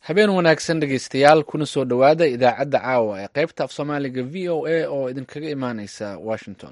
habeen wanaagsan dhegeystayaal kuna soo dhowaada idaacadda caawa ee qaybta af soomaaliga v o a oo idinkaga imaaneysa washington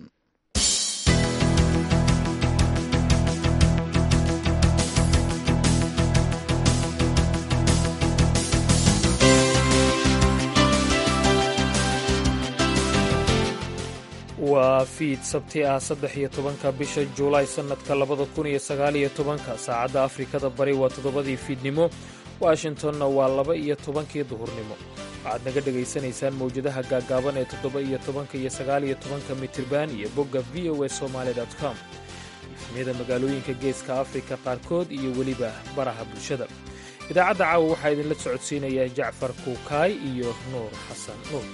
waa fiid sabti ah saddex iyo tobanka bisha juulaay sannadka labada kun iyo sagaaliyo tobanka saacadda afrikada bari waa toddobadii fiidnimo washingtonna waa laba iyo tobankii duhurnimo waxaad naga dhegaysanaysaan mawjadaha gaaggaaban ee toddoba iyo tobanka iyo sagaaliyo tobanka mitirban iyo bogga v o a somaali com ifmiyada magaalooyinka geeska afrika qaarkood iyo weliba baraha bulshada idaacadda caawa waxaa idinla socodsiinaya jacfar kuukaay iyo nuur xasan nuur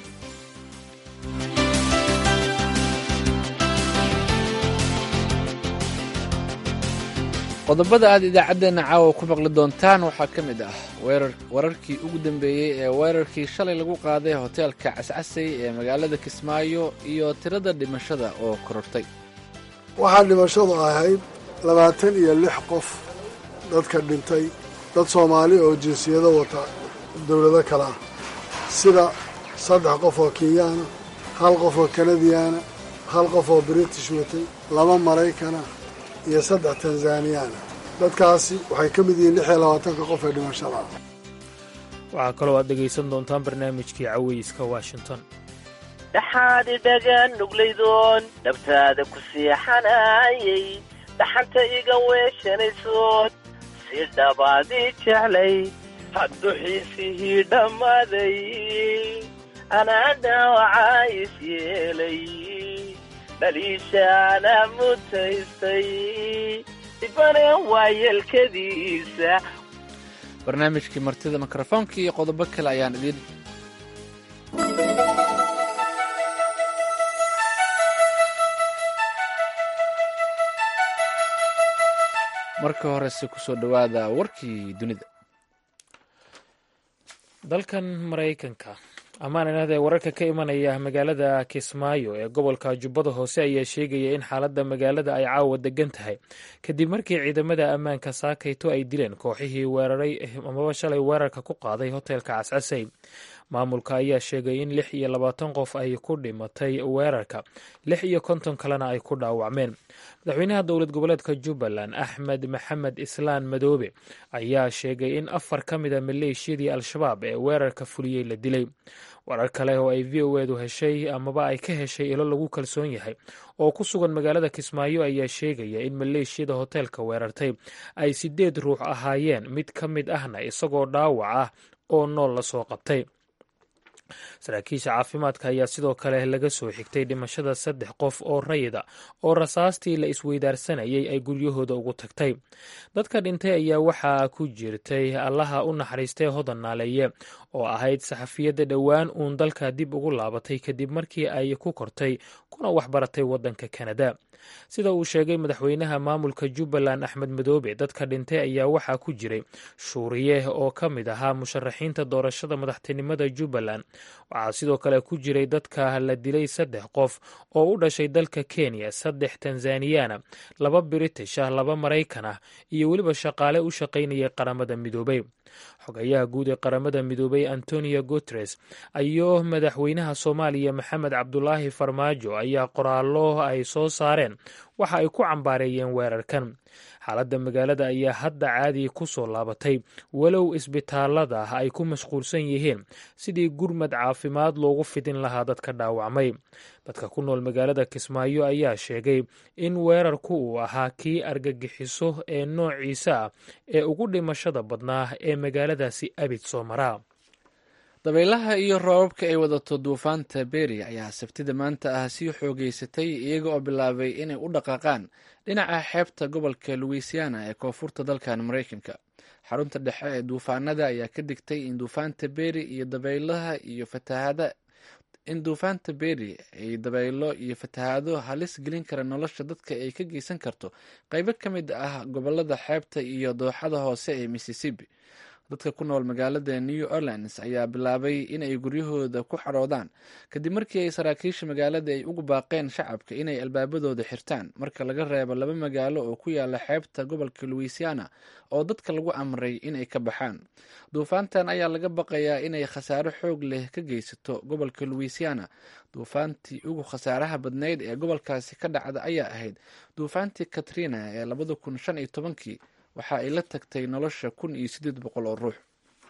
qodobada aad idaacaddeenna caawa ku maqli doontaan waxaa ka mid ah wararkii ugu dambeeyey ee weerarkii shalay lagu qaaday hoteelka cascasay ee magaalada kismaayo iyo tirada dhimashada oo korortay waxaa dhimashadu ahayd labaatan iyo lix qof dadka dhintay dad soomaali oo jinsiyado wata dowlado kale ah sida saddex qof oo kenyaana hal qof oo kanadiyaana hal qof oo british watay laba maraykana iyo saddex tanzaniyaana dadkaasi waxay ka mid yihiin lix iyo labaatanka qof ee dhimashada waxaa kaloo aad dhegaysan doontaan barnaamijkii cawayska washington dhaxaad idhagaan nuglaydoon dhabtaada ku seexanayay dhaxanta iga weeshanaysood si dhabaadii jeclay hadduxiisihii dhammaaday anaa dhaawacaa is yeelay dhaliishaana mutaystay ibane waayeelkadiisa barnaamijkii martida mikrofoonka iyo qodobo kale ayaan idiin marka horese kusoo dhowaada warkii dunida dalkan maraykanka amaan inahdee wararka ka imanaya magaalada kismaayo ee gobolka jubbada hoose ayaa sheegaya in xaaladda magaalada ay caawa degan tahay kadib markii ciidamada ammaanka saakayto ay dileen kooxihii weeraray amaba shalay weerarka ku qaaday hoteelka cascasay maamulka ayaa sheegay in lix iyo labaatan qof ay ku dhimatay weerarka lix iyo konton kalena ay ku dhaawacmeen madaxweynaha dowlad goboleedka jubbaland axmed maxamed islaan madoobe ayaa sheegay in afar ka mida maleeshiyadii al-shabaab ee weerarka fuliyey la dilay warar kale oo ay v o edu heshay amaba ay ka heshay ilo lagu kalsoon yahay oo ku sugan magaalada kismaayo ayaa sheegaya in maleeshiyada hoteelka weerartay ay sideed ruux ahaayeen mid ka mid ahna isagoo dhaawac ah oo nool la soo qabtay saraakiisha caafimaadka ayaa sidoo kale laga soo xigtay dhimashada saddex qof oo rayida oo rasaastii la isweydaarsanayay ay guryahooda ugu tagtay dadka dhintay ayaa waxaa ku jirtay allaha u naxariistay hodan naaleeye oo ahayd saxafiyadda dhowaan uun dalka dib ugu laabatay kadib markii ay ku kortay kuna waxbaratay waddanka kanada sida uu sheegay madaxweynaha maamulka jubbaland axmed madoobe dadka dhintay ayaa waxaa ku jiray shuuriye oo ka mid ahaa musharaxiinta doorashada madaxtinimada jubbaland waxaa sidoo kale ku jiray dadka la dilay saddex qof oo u dhashay dalka kenya saddex tanzaniyana laba british ah laba maraykan ah iyo weliba shaqaale u shaqaynayay qaramada midoobay xogayaha guud ee qaramada midoobay antonio guteres iyo madaxweynaha soomaaliya maxamed cabdulaahi farmaajo ayaa qoraallo ay soo saareen waxa ay ku cambaareeyeen weerarkan xaaladda magaalada ayaa hadda caadi ku soo laabatay walow isbitaalada ay ku mashquulsan yihiin sidii gurmad caafimaad loogu fidin lahaa dadka dhaawacmay dadka ku nool magaalada kismaayo ayaa sheegay in weerarku uu ahaa kii argagixiso ee noociisa ah ee ugu dhimashada badnaa ee magaaladaasi abid soo maraa dabaylaha iyo roobabka ay wadato duufaanta beri ayaa sabtida maanta ah sii xoogeysatay iyaga oo bilaabay inay u dhaqaaqaan dhinaca xeebta gobolka louisiana ee koonfurta dalkan maraykanka xarunta dhexe ee duufaanada ayaa ka digtay in duufaanta beri iyo dabaylaha iyo fatahada in duufaanta beri ay dabaylo iyo fatahaado halis gelin kara nolosha dadka ay ka geysan karto qaybo ka mid ah gobolada xeebta iyo dooxada hoose ee mississippi dadka ku nool magaalada new orleans ayaa bilaabay in ay guryahooda ku xaroodaan kadib markii ay saraakiisha magaalada ay ugu baaqeen shacabka inay albaabadooda xirtaan marka laga reebo laba magaalo oo ku yaala xeebta gobolka louisiana oo dadka lagu amray inay ka baxaan duufaantan ayaa laga baqayaa inay khasaaro xoog leh ka geysato gobolka louisiana duufaantii ugu khasaaraha badnayd ee gobolkaasi ka dhacda ayaa ahayd duufaantii katrina ee labada kun shan iyo tobankii waxa ay la tagtay nolosha kun iyo siddeed boqol oo ruux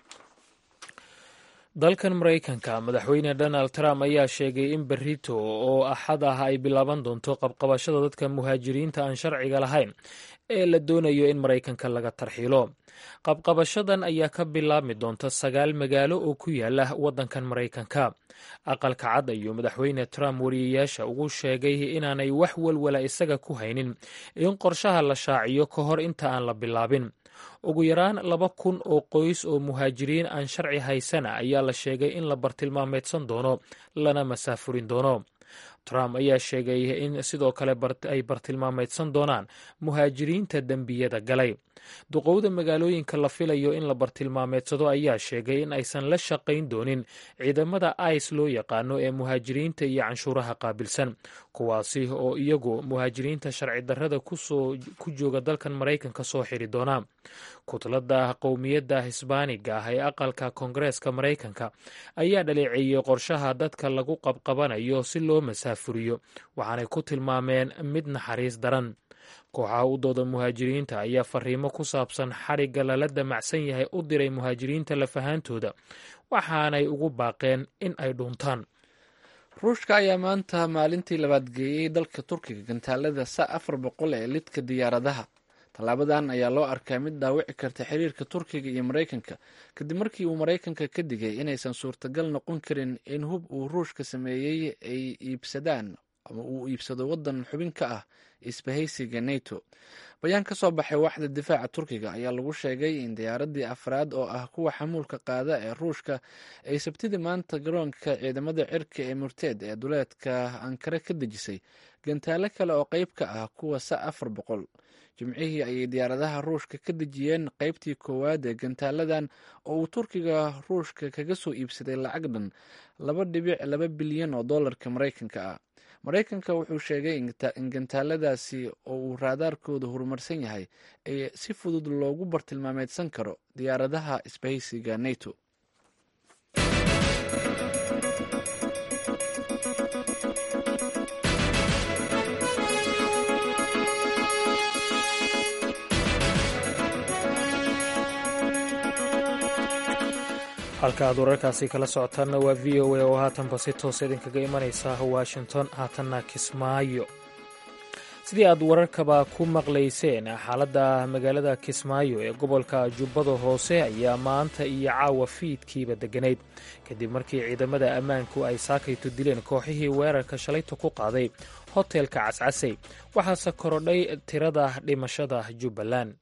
dalkan maraykanka madaxweyne donald trump ayaa sheegay in berito oo axad ah ay bilaaban doonto qabqabashada dadka muhaajiriinta aan sharciga lahayn ee la doonayo in maraykanka laga tarxiilo qabqabashadan ayaa ka bilaabmi doonta sagaal magaalo oo ku yaala waddankan maraykanka aqalka cad ayuu madaxweyne trump wariyayaasha ugu sheegay inaanay wax walwala isaga ku haynin in qorshaha la shaaciyo ka hor inta aan la bilaabin ugu yaraan laba kun oo qoys oo muhaajiriin aan sharci haysana ayaa la sheegay in la bartilmaameedsan doono lana masaafurin doono trump ayaa sheegay in sidoo kale ay bartilmaameedsan doonaan muhaajiriinta dembiyada galay duqowda magaalooyinka la filayo in la bartilmaameedsado ayaa sheegay in aysan la shaqayn doonin ciidamada ice loo yaqaano ee muhaajiriinta iyo canshuuraha qaabilsan kuwaasi oo iyagu muhaajiriinta sharci darrada ku jooga dalkan maraykanka soo xiri doona kutlada qowmiyadda hisbaaniga ah ee aqalka koongareeska maraykanka ayaa dhaleeceeyey qorshaha dadka lagu qabqabanayo si loo masaafuriyo waxaanay ku tilmaameen mid naxariis daran kooxaha u dooda muhaajiriinta ayaa fariimo ku saabsan xadhigga lala damacsan yahay u diray muhaajiriinta lafahaantooda waxaanay ugu baaqeen in ay dhuuntaan ruushka ayaa maanta maalintii labaad geeyey dalka turkiga gantaalada sa afar boqol ee lidka diyaaradaha tallaabadan ayaa loo arkaa mid dhaawici karta xiriirka turkiga iyo maraykanka kadib markii uu maraykanka ka digay inaysan suurtagal noqon karin in hub uu ruushka sameeyey ay iibsadaan ama uu iibsado waddan xubin ka ah isbahaysiga nato bayaan ka soo baxay waaxda difaaca turkiga ayaa lagu sheegay in diyaaradii afraad oo ah kuwa xamuulka qaada ee ruushka ay sabtidii maanta garoonka ciidamada cirka ee murteed ee duleedka ankare ka dejisay gantaalo kale oo qeyb ka ah kuwa sa afar boqol jimcihii ayay diyaaradaha ruushka ka dejiyeen qeybtii koowaad ee gantaaladan oo uu turkiga ruushka kaga soo iibsaday lacag dhan laba dhibic laba bilyan oo dollarka maraykanka ah maraykanka wuxuu sheegay in gantaaladaasi oo uu raadaarkooda horumarsan yahay ee si fudud loogu bartilmaameedsan karo diyaaradaha isbahaysiga nato halka aad wararkaasi kala socotaanna waa v o a oo haatanba si toos idinkaga imanaysa washington haatanna kismaayo sidii aad wararkaba ku maqlayseen xaaladda magaalada kismaayo ee gobolka jubbada hoose ayaa maanta iyo caawa fiidkiiba degganayd kadib markii ciidamada ammaanku ay saakayto dileen kooxihii weerarka shalayta ku qaaday hotelka cascasey waxaase korodhay tirada dhimashada jubbaland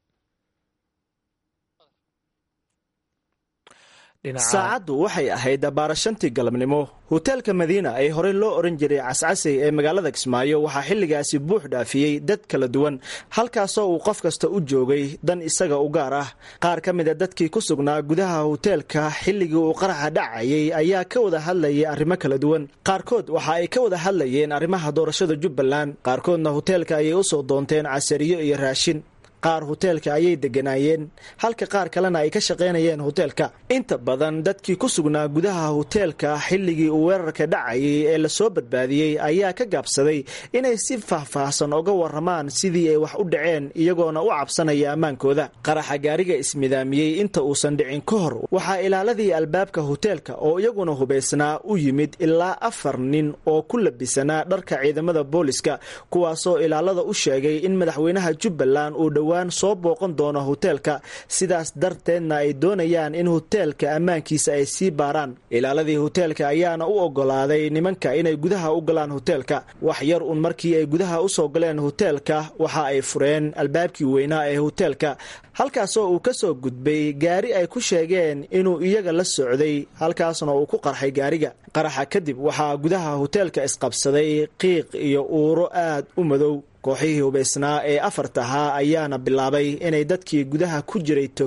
saacaddu waxay ahayd baarashantii galabnimo hoteelka madiina ee horey loo oran jiray cascasey ee magaalada kismaayo waxaa xilligaasi buux dhaafiyey dad kala duwan halkaasoo uu qof kasta u joogay dan isaga u gaar ah qaar ka mid a dadkii ku sugnaa gudaha hoteelka xilligii uu qaraxa dhacayay ayaa ka wada hadlayay arrimo kala duwan qaarkood waxa ay ka wada hadlayeen arrimaha doorashada jubbaland qaarkoodna hoteelka ayay u soo doonteen casariyo iyo raashin qaar hoteelka ayay degganaayeen halka qaar kalena ay ka shaqaynayeen hoteelka inta badan dadkii ku sugnaa gudaha hoteelka xilligii uu weerarka dhacayay ee lasoo badbaadiyey ayaa ka gaabsaday inay si faahfaahsan oga warramaan sidii ay wax u dhaceen iyagoona u cabsanaya ammaankooda qaraxa gaariga ismidaamiyey inta uusan dhicin ka hor waxaa ilaaladii albaabka hoteelka oo iyaguna hubaysnaa u yimid ilaa afar nin oo ku labisanaa dharka ciidamada booliska kuwaasoo ilaalada u sheegay in madaxweynaha jubbaland uu dhow soo booqan doono hoteelka sidaas darteedna ay doonayaan in hoteelka ammaankiisa ay sii baaraan ilaaladii hoteelka ayaana u ogolaaday nimanka inay gudaha u galaan hoteelka wax yar un markii ay gudaha usoo galeen hoteelka waxa ay fureen albaabkii weynaa ee hoteelka halkaasoo uu ka soo gudbay gaari ay ku sheegeen inuu iyaga la socday halkaasna uu ku qarxay gaariga qaraxa kadib waxaa gudaha hoteelka isqabsaday qiiq iyo uuro aad u madow kooxihii hubaysnaa ee afartahaa ayaana bilaabay inay dadkii gudaha ku jiray toogtaan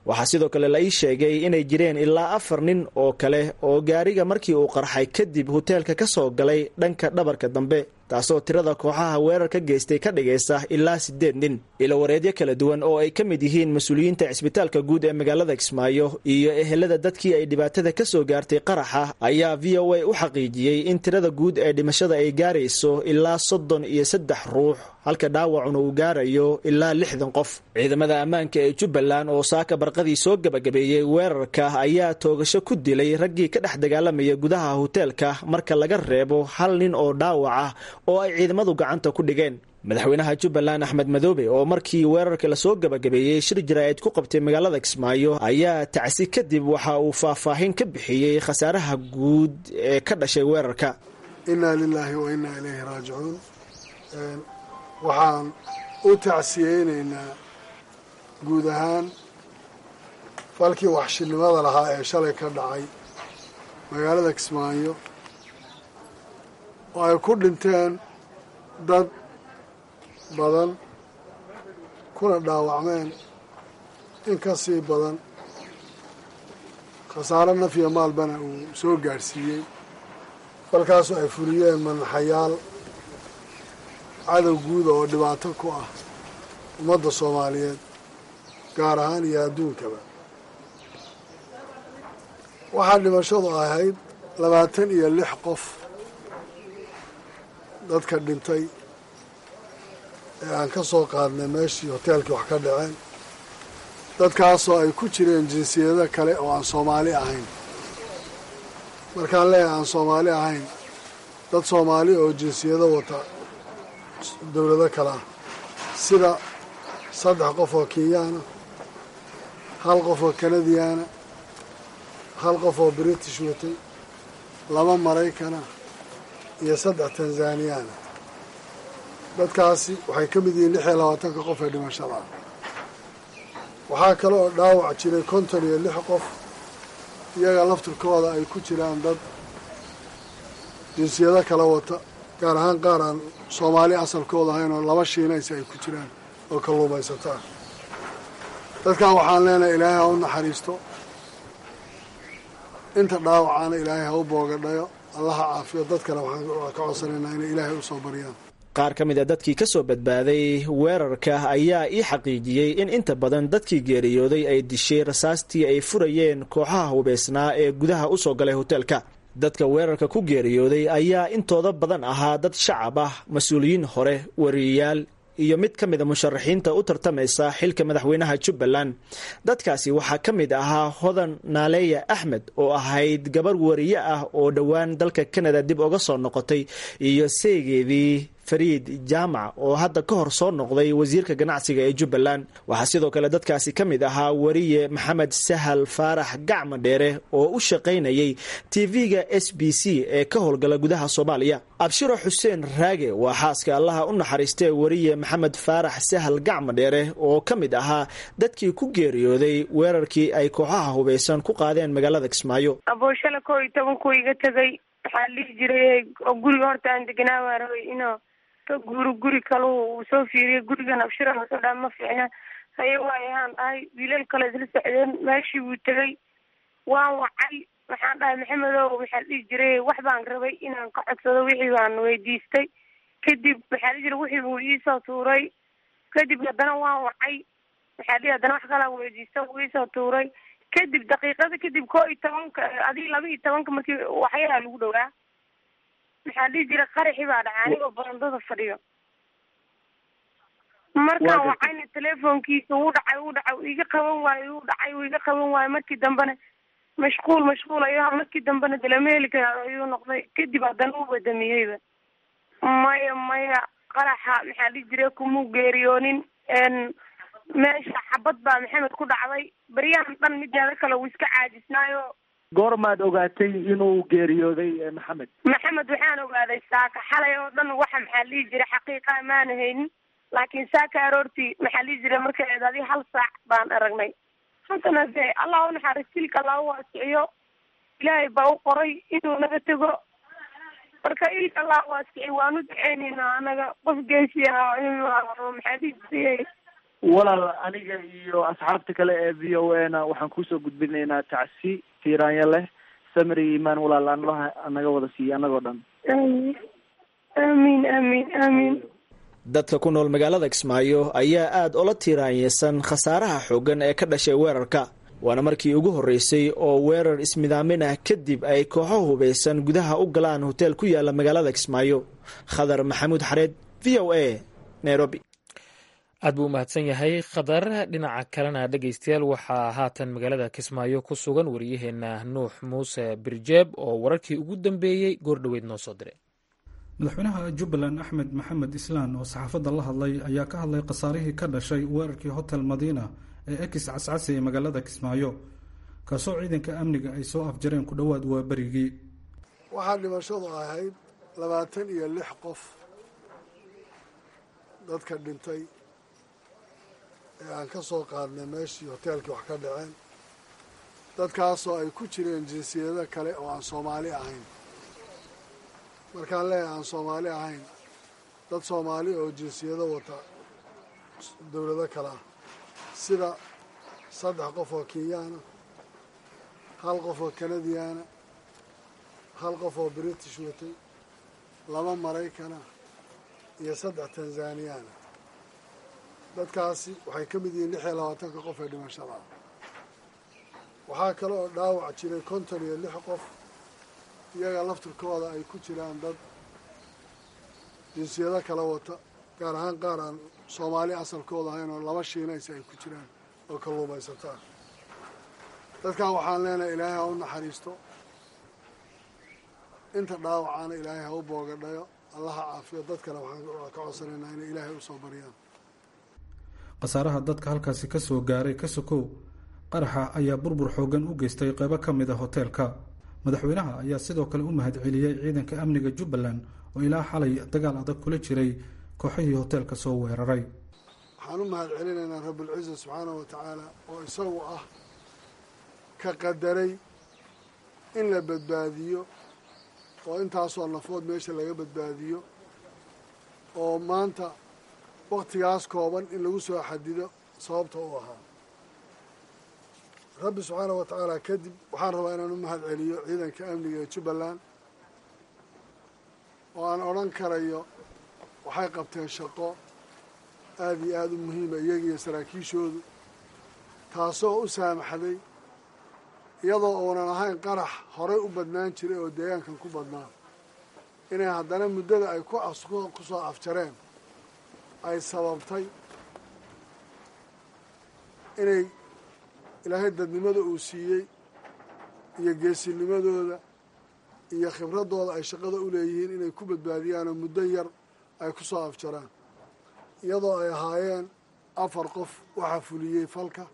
waxaa sidoo kale la ii sheegay inay jireen ilaa afar nin oo kale oo gaariga markii uu qarxay kadib hoteelka ka soo galay dhanka dhabarka dambe taasoo tirada kooxaha weerar ka geystay ka dhigaysa ilaa siddeed nin ilo wareedyo kala duwan oo ay ka mid yihiin mas-uuliyiinta cisbitaalka guud ee magaalada kismaayo iyo ehelada dadkii ay dhibaatada ka soo gaartay qaraxa ayaa v o a u xaqiijiyey in tirada guud ee dhimashada ay gaarayso ilaa soddon iyo saddex ruux halka dhaawacuna uu gaarayo ilaa lixdan qof ciidamada ammaanka ee jubbaland oo saaka barqadii soo gebagabeeyey weerarka ayaa toogasho ku dilay raggii ka dhex dagaalamaya gudaha hoteelka marka laga reebo hal nin oo dhaawac ah oo ay ciidamadu gacanta ku dhigeen madaxweynaha jubbaland axmed madoobe oo markii weerarka lasoo gebagabeeyey shir jaraa'id ku qabtay magaalada kismaayo ayaa tacsi kadib waxa uu faahfaahin ka bixiyey khasaaraha guud ee ka dhashay weerarka innaa lilaahi wa innaa ilayhi raajicuun waxaan u tacsiyeynaynaa guud ahaan falkii waxshinimada lahaa ee shalay ka dhacay magaalada kismaayo oo ay ku dhinteen dad badan kuna dhaawacmeen in ka sii badan khasaaro naf iyo maalbana uu soo gaadhsiiyey falkaasoo ay fuliyeen manaxayaal cadow guuda oo dhibaato ku ah ummadda soomaaliyeed gaar ahaan iyo adduunkaba waxaa dhimashadu ahayd labaatan iyo lix qof dadka dhintay ee aan ka soo qaadnay meeshii hoteelkii wax ka dhaceen dadkaasoo ay ku jireen jinsiyado kale oo aan soomaali ahayn markaan leeyahay aan soomaali ahayn dad soomaali oo jinsiyado wata dowlado kale ah sida saddex qof oo kenyaana hal qof oo kanadiyaana hal qof oo british watay laba maraykana iyo saddex tanzaniyaana dadkaasi waxay ka mid yihiin lix iyo labaatanka qof ee dhimashada ah waxaa kale oo dhaawac jiray konton iyo lix qof iyaga laftirkooda ay ku jiraan dad jinsiyado kala wata gaar ahaan qaar aan soomaali asalkooda ahayn oo laba shiinaysi ay ku jiraan oo kalluumaysataa dadkan waxaan leenahay ilaahay ha u naxariisto inta dhaawacaana ilaahay ha u boogadhayo allaha caafiyo dadkana waxaan ka codsanaynaa inay ilaahay usoo baryaan qaar ka mid a dadkii ka soo badbaaday weerarka ayaa ii xaqiijiyey in inta badan dadkii geeriyooday ay dishay rasaastii ay furayeen kooxaha hubeysnaa ee gudaha u soo galay hoteelka dadka weerarka ku geeriyooday ayaa intooda badan ahaa dad shacab ah mas-uuliyiin hore wariyayaal iyo mid ka mida musharaxiinta u tartamaysa xilka madaxweynaha jubbaland dadkaasi waxaa ka mid ahaa hodan naaleya axmed oo ahayd gabar wariye ah oo dhowaan dalka canada dib uga soo noqotay iyo seegeedii fariid jaamac oo hadda ka hor soo noqday wasiirka ganacsiga ee jubbaland waxaa sidoo kale dadkaasi ka mid ahaa wariye maxamed sahal faarax gacma dheere oo u shaqaynayay tv-ga s b c ee ka howlgala gudaha soomaaliya abshiro xuseen raage waa xaaska allaha u naxariistee wariye maxamed faarax sahal gacma dheere oo ka mid ahaa dadkii ku geeriyooday weerarkii ay kooxaha hubaysan ku qaadeen magaalada kismaayo abooshale koo iyo tobanku iga tegay waxaa lihi jiray oo guriga horta aan deganaa waa rabay inuu ka guuro guri kalu uu soo fiiriyay gurigan abshira soo dhaa ma fiicna haye waayahaan dhahay wiilal kale isla socdeen meeshii wuu tegay waan wacay waxaan dhahay maxamedow waxaa dhihi jiray wax baan rabay inaan ka codsado wixii baan weydiistay kadib waxaa dhihi jiray wixii buu iisoo tuuray kadib haddana waan wacay waxaa dhihi haddana wax kalaa weydiista wuu iisoo tuuray kadib daqiiqada kadib koo iyo tobanka adii laba iyo tobanka markii waxyaraa lagu dhowaa maxaa dhihi jira qaraxi baa dhacay anigoo barandada fadhiyo markaan wacayna telefonkiisa uu dhacay uu dhacay uu iga qaban waayo uu dhacay uu iga qaban waayo markii dambena mashquul mashquul ayaa markii dambena dalameelika ayuu noqday kadib haddana uu badamiyeyba maya maya qaraxa maxaa dhihi jira kumuu geeriyoonin meesha xabad baa maxamed ku dhacday baryahan dhan mideeda kale uu iska caajisnaayo goormaad ogaatay inuu geeriyooday maxamed maxamed waxaan ogaaday saaka xalay oo dhan waxa maxaa dhihi jira xaqiiqa maana haynin laakiin saaka aroortii maxaa dhihi jira markay eed adi hal saac baan aragnay haddana de allah u naxariis silka allah u waasiciyo ilaahay baa u qoray inuu naga tego marka ilka allah waasiciy waan u duceyneynaa anaga qof geesi ah maxaa dhihi jiray walaal aniga iyo asxaabta kale ee v o a na waxaan kusoo gudbinaynaa tacsi tiiraanya leh samri imaan walaal anlaha naga wada siiya annagoo dhan amiin amiin amiin amiin dadka ku nool magaalada kismaayo ayaa aada ola tiiraanyeysan khasaaraha xooggan ee ka dhashay weerarka waana markii ugu horreysay oo weerar ismidaamin ah kadib ay kooxo hubaysan gudaha u galaan hoteel ku yaala magaalada kismaayo khadar maxamuud xareed v o a nairobi aad buu umahadsan yahay khadar dhinaca kalena dhegeystayaal waxaa haatan magaalada kismaayo ku sugan wariyaheena nuux muuse birjeeb oo wararkii ugu dambeeyey goordhoweyd noo soo diray madaxweynaha jubbaland axmed maxamed islaan oo saxaafadda la hadlay ayaa ka hadlay khasaarihii ka dhashay weerarkii hotel madiina ee ekis cascasi ee magaalada kismaayo kaasoo ciidanka amniga ay soo afjareen ku dhowaad waa berigii waxaa dhimashadu ahayd labaatan iyo lix qof dadka dhintay ee aan ka soo qaadnay meeshii hoteelkii wax ka dhaceen dadkaasoo ay ku jireen jinsiyado kale oo aan soomaali ahayn markaan leeyahay aan soomaali ahayn dad soomaali oo jinsiyado wata dowlado kale ah sida saddex qof oo kenyaana hal qof oo kanadiyaana hal qof oo british watay laba maraykana iyo saddex tanzaniyaana dadkaasi waxay ka mid yihiin lix iyo labaatanka qof ee dhimashada waxaa kale oo dhaawac jiray konton iyo lix qof iyaga laftirkooda ay ku jiraan dad jinsiyado kala wata gaar ahaan qaar aan soomaali asalkooda ahayn oo laba shiinaysa ay ku jiraan oo kalluumaysataa dadkan waxaan leenahay ilaahay ha u naxariisto inta dhaawacaana ilaahay ha u boogadhayo allaha caafiyo dadkana waxaan ka codsanaynaa inay ilaahay usoo baryaan khasaaraha dadka halkaasi ka soo gaaray ka sokow qaraxa ayaa burbur xooggan u geystay qeybo ka mid a hoteelka madaxweynaha ayaa sidoo kale u mahadceliyey ciidanka amniga jubbaland oo ilaa xalay dagaal adag kula jiray kooxihii hoteelka soo weeraray waxaan u mahad celinaynaa rabulciza subxaanahu wa tacaala oo isagu ah ka qadaray in la badbaadiyo oo intaasoo nafood meesha laga badbaadiyo oo maanta waktigaas kooban in lagu soo xadido sababta u ahaa rabbi subxaanahu wa tacaala kadib waxaan rabaa inaan u mahad celiyo ciidanka amniga ee jubbaland oo aan odhan karayo waxay qabteen shaqo aada iyo aada u muhiima iyagiiyo saraakiishoodu taasoo u saamaxday iyadoo uunan ahayn qarax horey u badnaan jiray oo deegaankan ku badnaa inay haddana muddada ay ku ku soo afjareen ay sababtay inay ilaahay dadnimada uu siiyey iyo geesinimadooda iyo khibraddooda ay shaqada u leeyihiin inay ku badbaadiyaanoo muddo yar ay ku soo afjaraan iyadoo ay ahaayeen afar qof waxaa fuliyey falka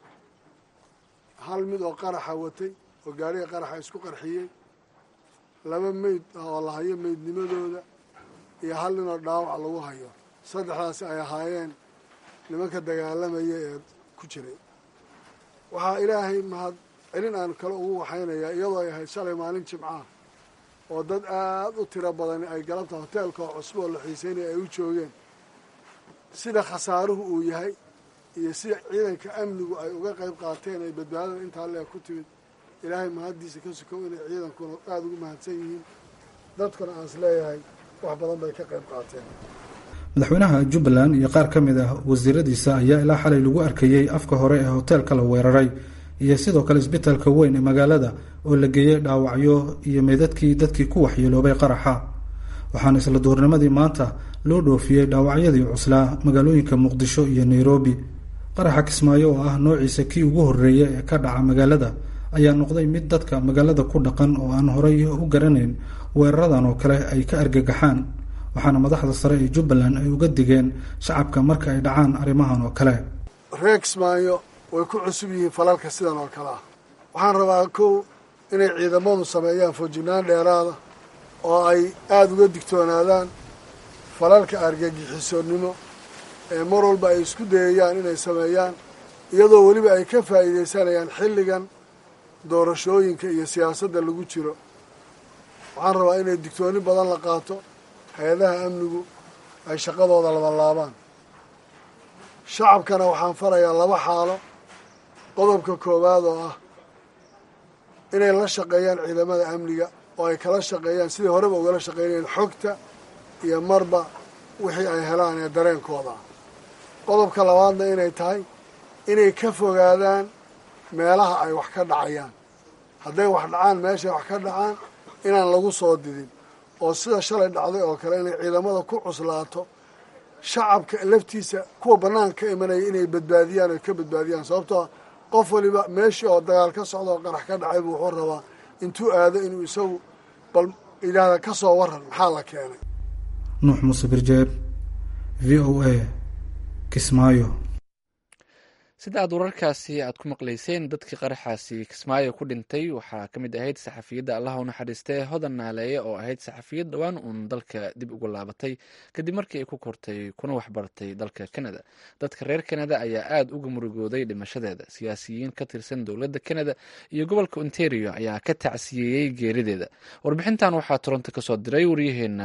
hal mid oo qaraxa watay oo gaariga qaraxa isku qarxiyey laba meyd ah oo la hayo meydnimadooda iyo hal nin oo dhaawac lagu hayo saddexdaasi ay ahaayeen nimanka dagaalamaya ee ku jiray waxaa ilaahay mahad celin aan kale ugu waxaynayaa iyadoo ay ahayd shalay maalin jimcaah oo dad aada u tiro badani ay galabta hoteelka oo cusub oo la xiiseynaya ay u joogeen sida khasaaruhu uu yahay iyo sida ciidanka amnigu ay uga qayb qaateen ay badbaadada intaa leeg ku timid ilaahay mahaddiisa ka sukow inay ciidankuna aada ugu mahadsan yihiin dadkuna aan is leeyahay wax badan bay ka qayb qaateen madaxweynaha jubbaland iyo qaar ka mid ah wasiiradiisa ayaa ilaa xalay lagu arkayey afka hore ee hoteelka la weeraray iyo sidoo kale isbitaalka weyn ee magaalada oo la geeyey dhaawacyo iyo meydadkii dadkii ku waxyeeloobay qaraxa waxaana isla duurnimadii maanta loo dhoofiyey dhaawacyadii cuslaa magaalooyinka muqdisho iyo nairobi qaraxa kismaayo oo ah noociisa kii ugu horreeya ee ka dhaca magaalada ayaa noqday mid dadka magaalada ku dhaqan oo aan horay u garanayn weeraradan oo kale ay ka argagaxaan waxaana madaxda sare ee jubbaland ay uga digeen shacabka marka ay dhacaan arrimahan oo kale reer kismaayo way ku cusub yihiin falalka sidan oo kale ah waxaan rabaa kow inay ciidamadu sameeyaan foojinaan dheeraada oo ay aada uga digtoonaadaan falalka argagixisoonnimo ee mar walba ay isku dayayaan inay sameeyaan iyadoo weliba ay ka faa'iidaysanayaan xilligan doorashooyinka iyo siyaasadda lagu jiro waxaan rabaa inay digtooni badan la qaato hay-adaha amnigu ay shaqadooda labalaabaan shacabkana waxaan farayaa laba xaalo qodobka koowaad oo ah inay la shaqeeyaan ciidamada amniga oo ay kala shaqeeyaan sidii horeba ugala shaqeynayeen xogta iyo marba wixii ay helaan ee dareenkooda ah qodobka labaadna inay tahay inay ka fogaadaan meelaha ay wax ka dhacayaan hadday wax dhacaan meeshay wax ka dhacaan inaan lagu soo didin oo sida shalay dhacday oo kale inay ciidamada ku cuslaato shacabka laftiisa kuwa bannaan ka imanaya inay badbaadiyaan oy ka badbaadiyaan sababtoo qof waliba meeshii oo dagaal ka socda oo qarax ka dhacay buu wuxuu rabaa intuu aado inuu isagu bal yidhaahda ka soo waran maxaa la keenay nuux muuse birjeeb v o a kismaayo sida aad wararkaasi aad ku maqlayseen dadkii qaraxaasi kismaayo ku dhintay waxaa ka mid ahayd saxafiyadda allaha u naxariistee hodan naaleeye oo ahayd saxafiyad dhowaan uun dalka dib ugu laabatay kadib markii ay ku kortay kuna waxbartay dalka kanada dadka reer kanada ayaa aada uga murugooday dhimashadeeda siyaasiyiin ka tirsan dowladda kanada iyo gobolka ontario ayaa ka tacsiyeeyey geerideeda warbixintan waxaa toronto kasoo diray waryaheena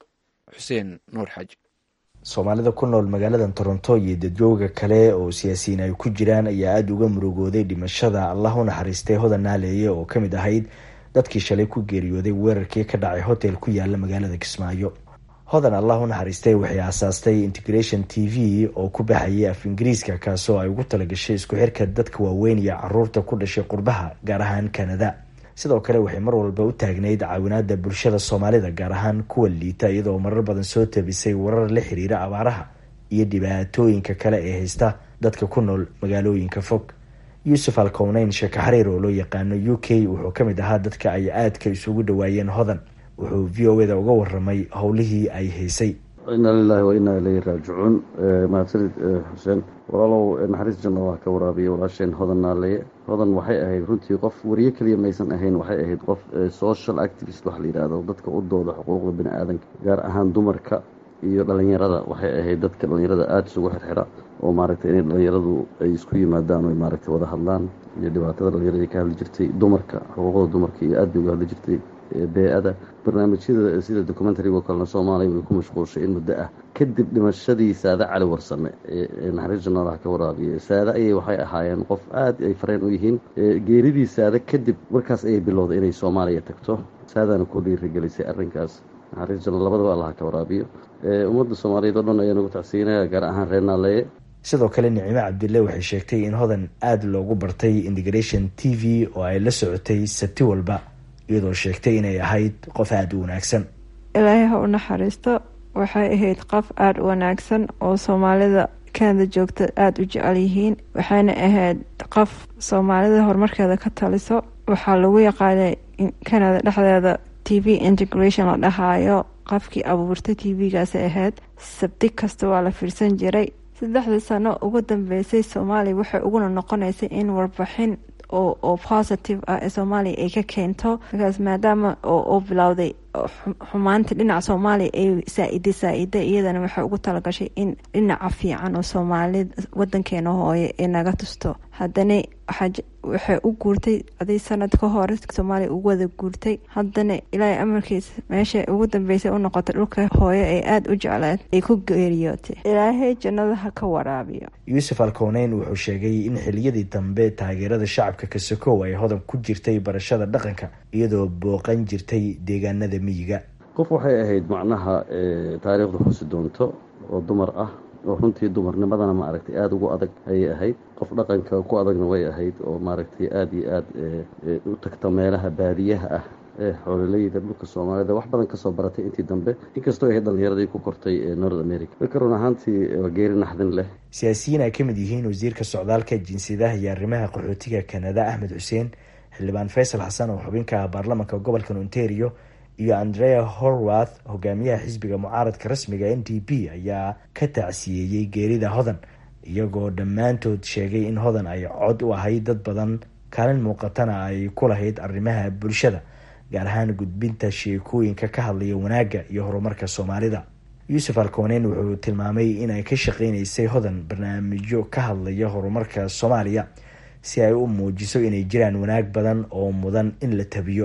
xuseen nuur xaaji soomaalida ku nool magaalada toronto iyo dadjooga kale oo siyaasiyiin ay ku jiraan ayaa aada uga murugooday dhimashada allah u naxariistay hodan naaleeye oo ka mid ahayd dadkii shalay ku geeriyooday weerarkii ka dhacay hotel ku yaala magaalada kismaayo hodan allah u naxariistay waxay aasaastay integration t v oo ku baxayay af ingiriiska kaasoo ay ugu talagashay isku xirka dadka waaweyn iyo caruurta ku dhashay qurbaha gaar ahaan kanada sidoo kale waxay mar walba u taagnayd caawinaada bulshada soomaalida gaar ahaan kuwa liita iyadoo marar badan soo tabisay warar la xiriira abaaraha iyo dhibaatooyinka kale ee haysta dadka ku nool magaalooyinka fog yuusuf alkowneyn sheeko xariir oo loo yaqaano u k wuxuu ka mid ahaa dadka ay aadka isugu dhawaayeen hodan wuxuu v o eda uga waramay howlihii ay haysay inaa lilahi wa inaa ilayhi raajicuun mahadsanid xuseen walaalow naxariis janna waa ka waraabiya walaasheen hodan naaleeye hodan waxay ahayd runtii qof wariye keliya maysan ahayn waxay ahayd qof social activist waxa la yidhaahdo dadka u dooda xuquuqda bini aadanka gaar ahaan dumarka iyo dhalinyarada waxay ahayd dadka dhalinyarada aada isugu xirxira oo maaragtay inay dhalinyaradu ay isku yimaadaan oy maaragtay wada hadlaan iyo dhibaatada dhalinyarada ka hadli jirtay dumarka xuquuqda dumarka iyo aad bay uga hadli jirtay bee-ada barnaamijyada sida documentarigo kalena soomaaliya way ku mashquulshay in muddo ah kadib dhimashadii saade cali warsame ee naxariis janaalaha ka waraabiya saade ayay waxay ahaayeen qof aada ay fareen u yihiin geeridii saade kadib markaas ayay bilowday inay soomaaliya tagto saadaana ku dhiirigelisay arrinkaas naxariis janaal labadaba allaha ka waraabiyo ummadda soomaaliyeed oo dhan ayaa nagu tacsiinaya gaar ahaan reer naaleeye sidoo kale nicimo cabdille waxay sheegtay in hodan aada loogu bartay integration t v oo ay la socotay sabti walba iyadoo sheegtay inay ahayd qof aada u wanaagsan ilaahay ha u naxariisto waxay ahayd qof aada u wanaagsan oo soomaalida kanada joogta aada u jecel yihiin waxayna ahayd qof soomaalida horumarkeeda ka taliso waxaa lagu yaqaanay kanada dhexdeeda t v integration la dhahaayo qofkii abuurtay t v-gaasay ahayd sabti kasta waa la fiirsan jiray saddexdii sano ugu dambeysay soomaaliya waxay uguna noqonaysay in warbixin oo positive ah ee soomaaliya ay ka keento markaas maadaama oo bilowday xumaanta dhinaca soomaaliya ay saa-ida saa-ida iyadana waxay ugu talagashay in dhinaca fiican oo soomaalida wadankeena hooye ay naga tusto haddana waxay u guurtay aday sanad ka hore soomaaliya ugu wada guurtay haddana ilaahay amarkiisa meesha ugu dambeysay u noqotay dhulka hooye ay aada u jecleed ay ku geeriyootay ilaahay jannada ha ka waraabiyo yuusuf alkowneyn wuxuu sheegay in xiliyadii dambe taageerada shacabka kasakow ay hodan ku jirtay barashada dhaqanka iyadoo booqan jirtay deegaanada miyiga qof waxay ahayd macnaha taariikhda xusi doonto oo dumar ah oo runtii dumarnimadana maaragtay aada ugu adag ayay ahayd qof dhaqanka ku adagna way ahayd oo maaragtay aada iyo aada u tagta meelaha baadiyaha ah ee xoololeyda dhulka soomaalida wax badan kasoo baratay intii dambe inkastoo ahayd dhalinyaradii ku kortay ee north america marka run ahaantii waa geeri naxdin leh siyaasiyiin ay ka mid yihiin wasiirka socdaalka jinsiyadaha iyo arrimaha qaxootiga kanada axmed xuseen xildhibaan faysal xasan oo xubinka baarlamanka gobolka ontario iyo andrea horwath hogaamiyaha xisbiga mucaaradka rasmiga n d p ayaa ka tacsiyeeyey geerida hodan iyagoo dhammaantood sheegay in hodan ay cod u ahayd dad badan kaalin muuqatana ay ku lahayd arrimaha bulshada gaar ahaan gudbinta sheekooyinka ka hadlaya wanaagga iyo horumarka soomaalida yuusuf alkooneyn wuxuu tilmaamay inay ka shaqeyneysay hodan barnaamijyo ka hadlaya horumarka soomaaliya si ay u muujiso inay jiraan wanaag badan oo mudan in la tabiyo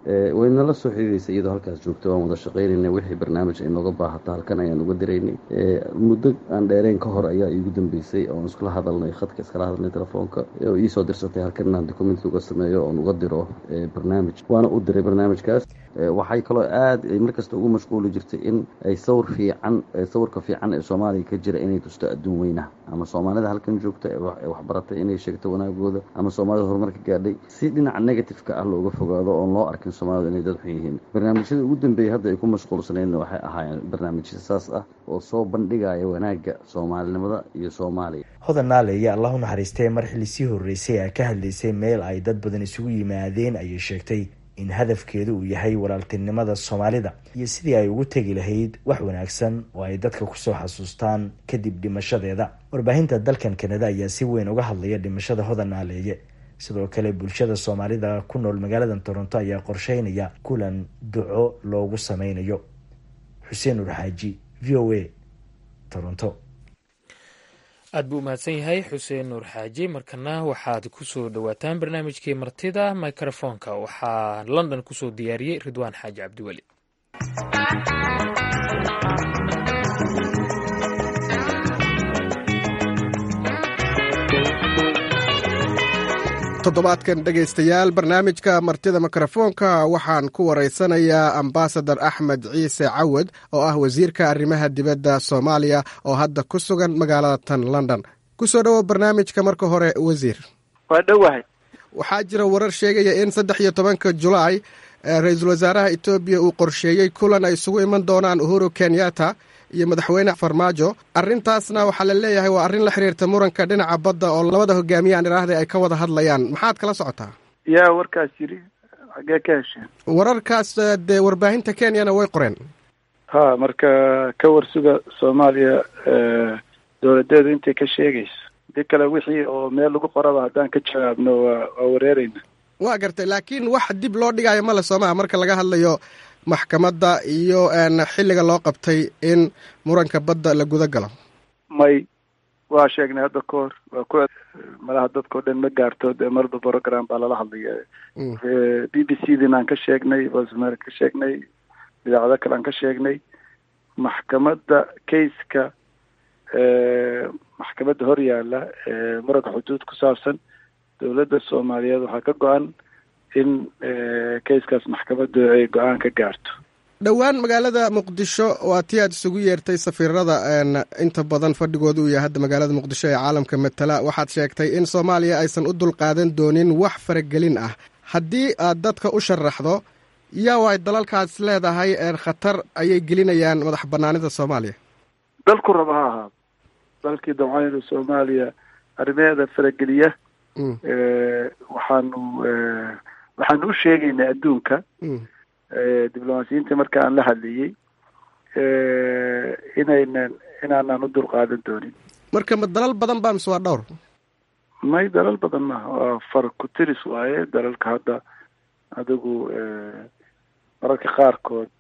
waynala soo xiriiraysa iyadoo halkaas joogta waan wada shaqaynayna wixii barnaamij ay nooga baahato halkan ayaan uga diraynay muddo aan dheereen ka hor ayaa iigu dambeysay oon iskula hadalnay khadka iskala hadalnay telefoonka oo iisoo dirsatay halkan inaan document uga sameeyo oon uga diro barnaamij waana u diray barnaamijkaas waxay kaloo aad ay markasta ugu mashquuli jirtay in ay sawir fiican sawirka fiican ee soomaaliya ka jira inay tusto adduun weynaha ama soomaalida halkan joogta ee waxbaratay inay sheegto wanaagooda ama soomaalida horumarka gaadhay si dhinaca negativeka ah looga fogaado oon loo arkin soomaalida inay dad xun yihiin barnaamijyada ugu dambeeyay hadda ay ku mashquulsanayn waxay ahaayeen barnaamijya saas ah oo soo bandhigaya wanaagga soomaalinimada iyo soomaaliya hodan naaleeye allah u naxariistee mar xilli sii horreysay ay ka hadlaysay meel ay dad badan isugu yimaadeen ayay sheegtay in hadafkeedu uu yahay walaaltinimada soomaalida iyo sidii ay ugu tegi lahayd wax wanaagsan oo ay dadka kusoo xasuustaan kadib dhimashadeeda warbaahinta dalkan kanada ayaa si weyn uga hadlaya dhimashada hodan naaleeye sidoo kale bulshada soomaalida ku nool magaalada toronto ayaa qorsheynaya kulan duco loogu sameynayo xuseen urxaaji v o a toronto aad buu umahadsan yahay xuseen nuur xaaji markana waxaad kusoo dhowaataan barnaamijkii martida microfoonka waxaa london kusoo diyaariyey ridwaan xaaji cabdiweli toddobaadkan dhegaystayaal barnaamijka martida mikrofoonka waxaan ku waraysanayaa ambasadar axmed ciise cawad oo ah wasiirka arrimaha dibadda soomaaliya oo hadda ku sugan magaalada tan london kusoo dhowo barnaamijka marka hore wasiir waa dhowahay waxaa jira warar sheegaya in saddex iyo tobanka julaay ra-iisul wasaaraha etoobiya uu qorsheeyey kulan ay isugu iman doonaan uhuru kenyatta iyo madaxweyne farmaajo arrintaasna waxaa la leeyahay waa arrin la xiriirta muranka dhinaca badda oo labada hogaamiyaan idhaahda ay ka wada hadlayaan maxaad kala socotaa yaa warkaas yidhi xaggee ka hesheen wararkaas dee warbaahinta kenyana way qoreen ha marka ka warsuga soomaaliya dowladeedu intay ka sheegayso dii kale wixii oo meel lagu qoraba haddaan ka jawaabno waa waa wareereyna waa gartay laakiin wax dib loo dhigayo male soomaa marka laga hadlayo maxkamadda iyo xilliga loo qabtay in muranka badda la guda galo may waa sheegnay hadda ka hor waa ku malaha dadkao dhan ma gaarto dee marba program baa lala hadlaya b b c din aan ka sheegnay bosmer ka sheegnay idaacado kale aan ka sheegnay maxkamadda kayska maxkamadda hor yaalla muranka xuduud ku saabsan dowladda soomaaliyeed waxaa ka go-an in kayskaas maxkamaddu ay go-aan ka gaarto dhowaan magaalada muqdisho waa tii aad isugu yeertay safiirada inta badan fadhigooda uu yahay hadda magaalada muqdisho ee caalamka matala waxaad sheegtay in soomaaliya aysan u dulqaadan doonin wax faragelin ah haddii aad dadka u sharaxdo yaa waay dalalkaas leedahay khatar ayay gelinayaan madax banaanida soomaaliya dalku raba ha ahaado dalkii dabcaynu soomaaliya arrimaheeda farageliya waxaanu waxaanu u sheegaynaa adduunka diblomaasiyiinta marka aan la hadlayey inaynan inaanan u dulqaadan doonin marka ma dalal badan ba mise waa dhowr may dalal badan maaha waa far ku tiris waaye dalalka hadda adigu mararka qaarkood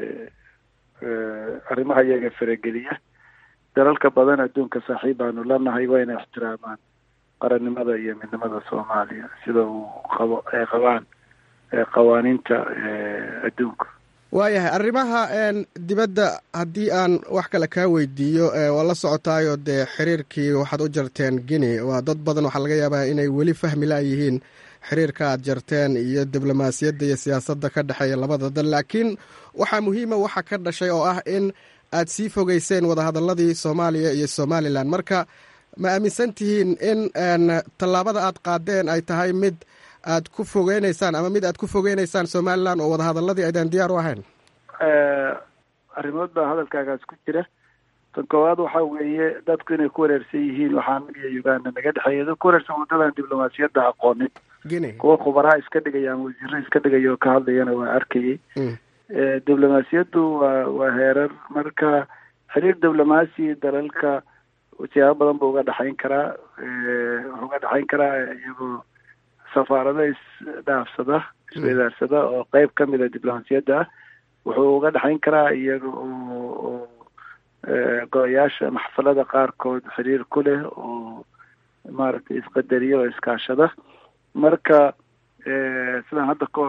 arrimaha iyaga farageliya dalalka badan adduunka saaxiib baanu lanahay waa inay ixtiraamaan qarannimada iyo midnimada soomaaliya sida uu qabo ay qabaan qawaaniinta adduunka waayahay arrimaha dibadda haddii aan wax kale kaa weydiiyo waa la socotaayo dee xiriirkii waxaad u jarteen guinea waa dad badan waxaa laga yaabaa inay weli fahmi la-yihiin xiriirka aad jarteen iyo diblomaasiyadda iyo siyaasadda ka dhexeeya labada dal laakiin waxaa muhiima waxa ka dhashay oo ah in aad sii fogeyseen wadahadaladii soomaaliya iyo somalilan marka ma aaminsan tihiin in tallaabada aad qaadeen ay tahay mid aad ku fogeyneysaan ama mid aad ku fogeyneysaan somalilan oo wadahadaladii aydan diyaar u ahayn arrimood baa hadalkaagaas ku jira tan koowaad waxaa weeye dadku inay ku wareersan yihiin waxaa anaga iyo uganda naga dhexeeya dad ku wareersan waddadan diblomaasiyadda aqoonin kuwa khubaraha iska dhigaya ama wasiiro iska dhigaya oo ka hadlayana waa arkayay diblomaasiyaddu waa waa heerar marka xiriir diblomaasi dalalka siyaabo badan buu uga dhexayn karaa wuxuu uga dhexayn karaa iyagoo safaarado isdhaafsada isweydaarsada oo qeyb ka mida diblomaasiyadda ah wuxuu uga dhexayn karaa iyaga oo oo go-oyaasha maxfalada qaarkood xiriir ku leh oo maaragtay isqadariya oo iskaashada marka sidaan hadda ka hor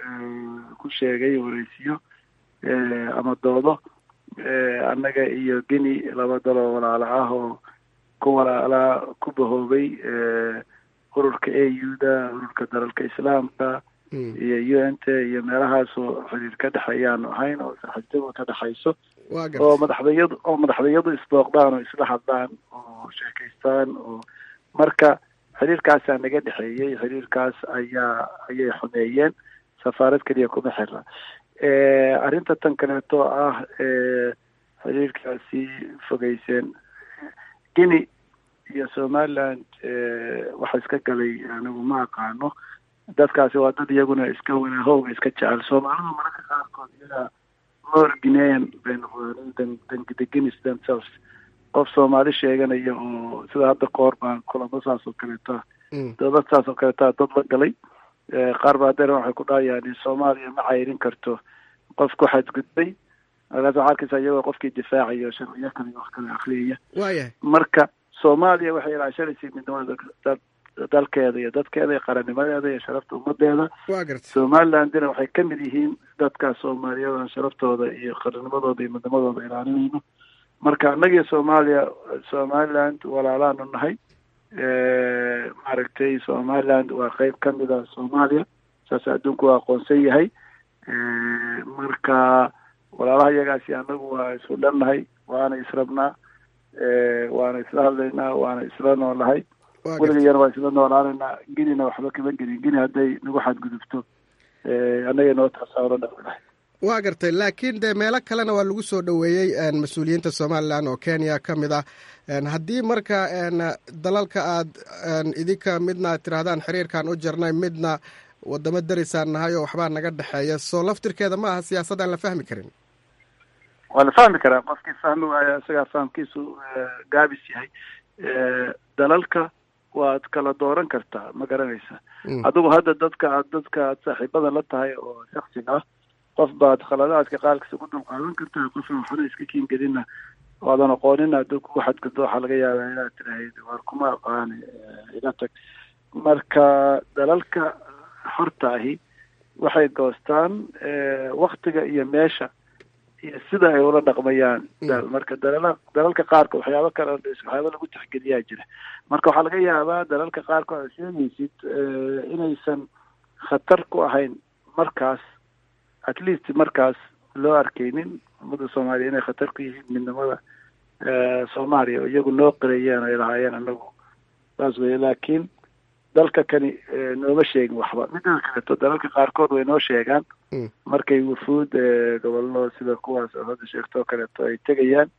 ku sheegay wareysiyo ama doodo annaga iyo geni laba daloo walaalo ah oo ku walaalaa ku bahoobay ururka a u da ururka dalalka islaamka iyo u n t iyo meelahaasoo xiriir ka dhexeeyaanu ahayn oo saxaabtadu ka dhexayso oo madaxdayadu oo madaxdayadu isbooqdaan oo isla hadlaan oo sheekaystaan oo marka xiriirkaasaa naga dhexeeyey xiriirkaas ayaa ayay xumeeyeen safaarad keliya kuma xira arrinta tan kaleeto ah xiriirkaasi fogeyseen guinea iyo somaliland waxa iska galay anigu ma aqaano dadkaasi waa dad iyaguna iska wanaahowga iska jecel soomaalidu mararka qaarkood iyagaa more guinean bay noqdeen than than the guineas themselves qof soomaali sheeganaya oo sida hadda ka hor baan kulamo saas oo kaleeta dowlad saas oo kaleeta dad la galay qaar baa hadeer waxay ku dhahayaan soomaaliya ma cayrin karto qof ku xadgudbay markaas waxaa arkaysa iyagoo qofkii difaacayo sharciyo kale wax kale akriyaya waayahay marka soomaaliya waxay ilaashanaysay midnimada dalkeeda iyo dadkeeda iyo qarannimadeeda iyo sharafta ummadeeda waa garta somalilandina waxay ka mid yihiin dadka soomaaliyada sharaftooda iyo qarannimadooda iyo midnimadooda ilaalinayno marka annagiyo soomaaliya somaliland walaalaanu nahay maaragtay somaliland waa qeyb ka mid a soomaaliya saas adduunku waa aqoonsan yahay marka walaalaha iyagaasi annagu waa isu dhannahay waana israbnaa waana isla hadlaynaa waana isla noolahay weligayana waa isla noolaanaynaa genina waxba kama gelin geni hadday nagu xadgudubto annaga noo tasaaro dhaqnahay waa gartay laakiin dee meelo kalena waa lagu soo dhoweeyey mas-uuliyiinta somalilan oo kenya ka mid ah haddii marka dalalka aad idinka midna aad tirahdaan xiriirkan u jirnay midna wadamo darisaan nahay oo waxbaa naga dhexeeya soo laftirkeeda ma aha siyaasad aan la fahmi karin waa la fahmi karaa qofkii fahmi waaya isagaa fahamkiisu gaabis yahay dalalka waad kala dooran kartaa ma garanaysa adigu hadda dadka aad dadka aad saaxiibada la tahay oo shaksiga ah qof baad khaladaadka qaalkiisa ku dulqaadan kartaa qofna waxna iska kiingelina waadan aqoonin hadduu kugu xadgudbo waxaa laga yaabaa inaad tirahayd waar kuma aqaani iga tag marka dalalka xorta ahi waxay goostaan waktiga iyo meesha iyo sida ay ula dhaqmayaan marka dalala dalalka qaarka waxyaabo kale waxyaaba lagu tixgeliyaa jira marka waxaa laga yaabaa dalalka qaarkood aad sheegaysid inaysan khatar ku ahayn markaas at least markaas loo arkaynin ummadda soomaaliya inay khatar ku yihiin midnimada soomaaliya oo iyagu noo qirayeen ay lahaayeen anagu saas weye laakiin dalka kani nooma sheegin waxba midada kaleeto dalalka qaarkood way noo sheegaan markay wufuud gobollo sida kuwaas oo hadda sheegto oo kaleeto ay tegayaan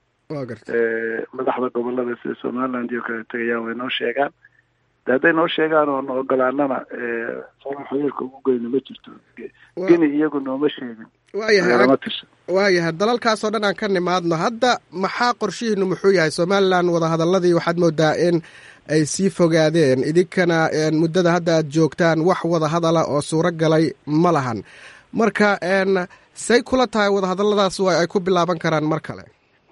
madaxda gobolada sida somaliland iyo kale tegayaan way noo sheegaan de hadday noo sheegaan oo na ogolaanana sala xiriirka ugu geyna ma jirto geni iyagu nooma sheegin waayahay waayahay dalalkaasoo dhan aan ka nimaadno hadda maxaa qorshihiinu muxuu yahay somalilan wadahadaladii waxaad moodaa in ay sii fogaadeen idinkana muddada hadda aad joogtaan wax wada hadala oo suuro galay ma lahan marka say kula tahay wadahadaladaas wa ay ku bilaaban karaan mar kale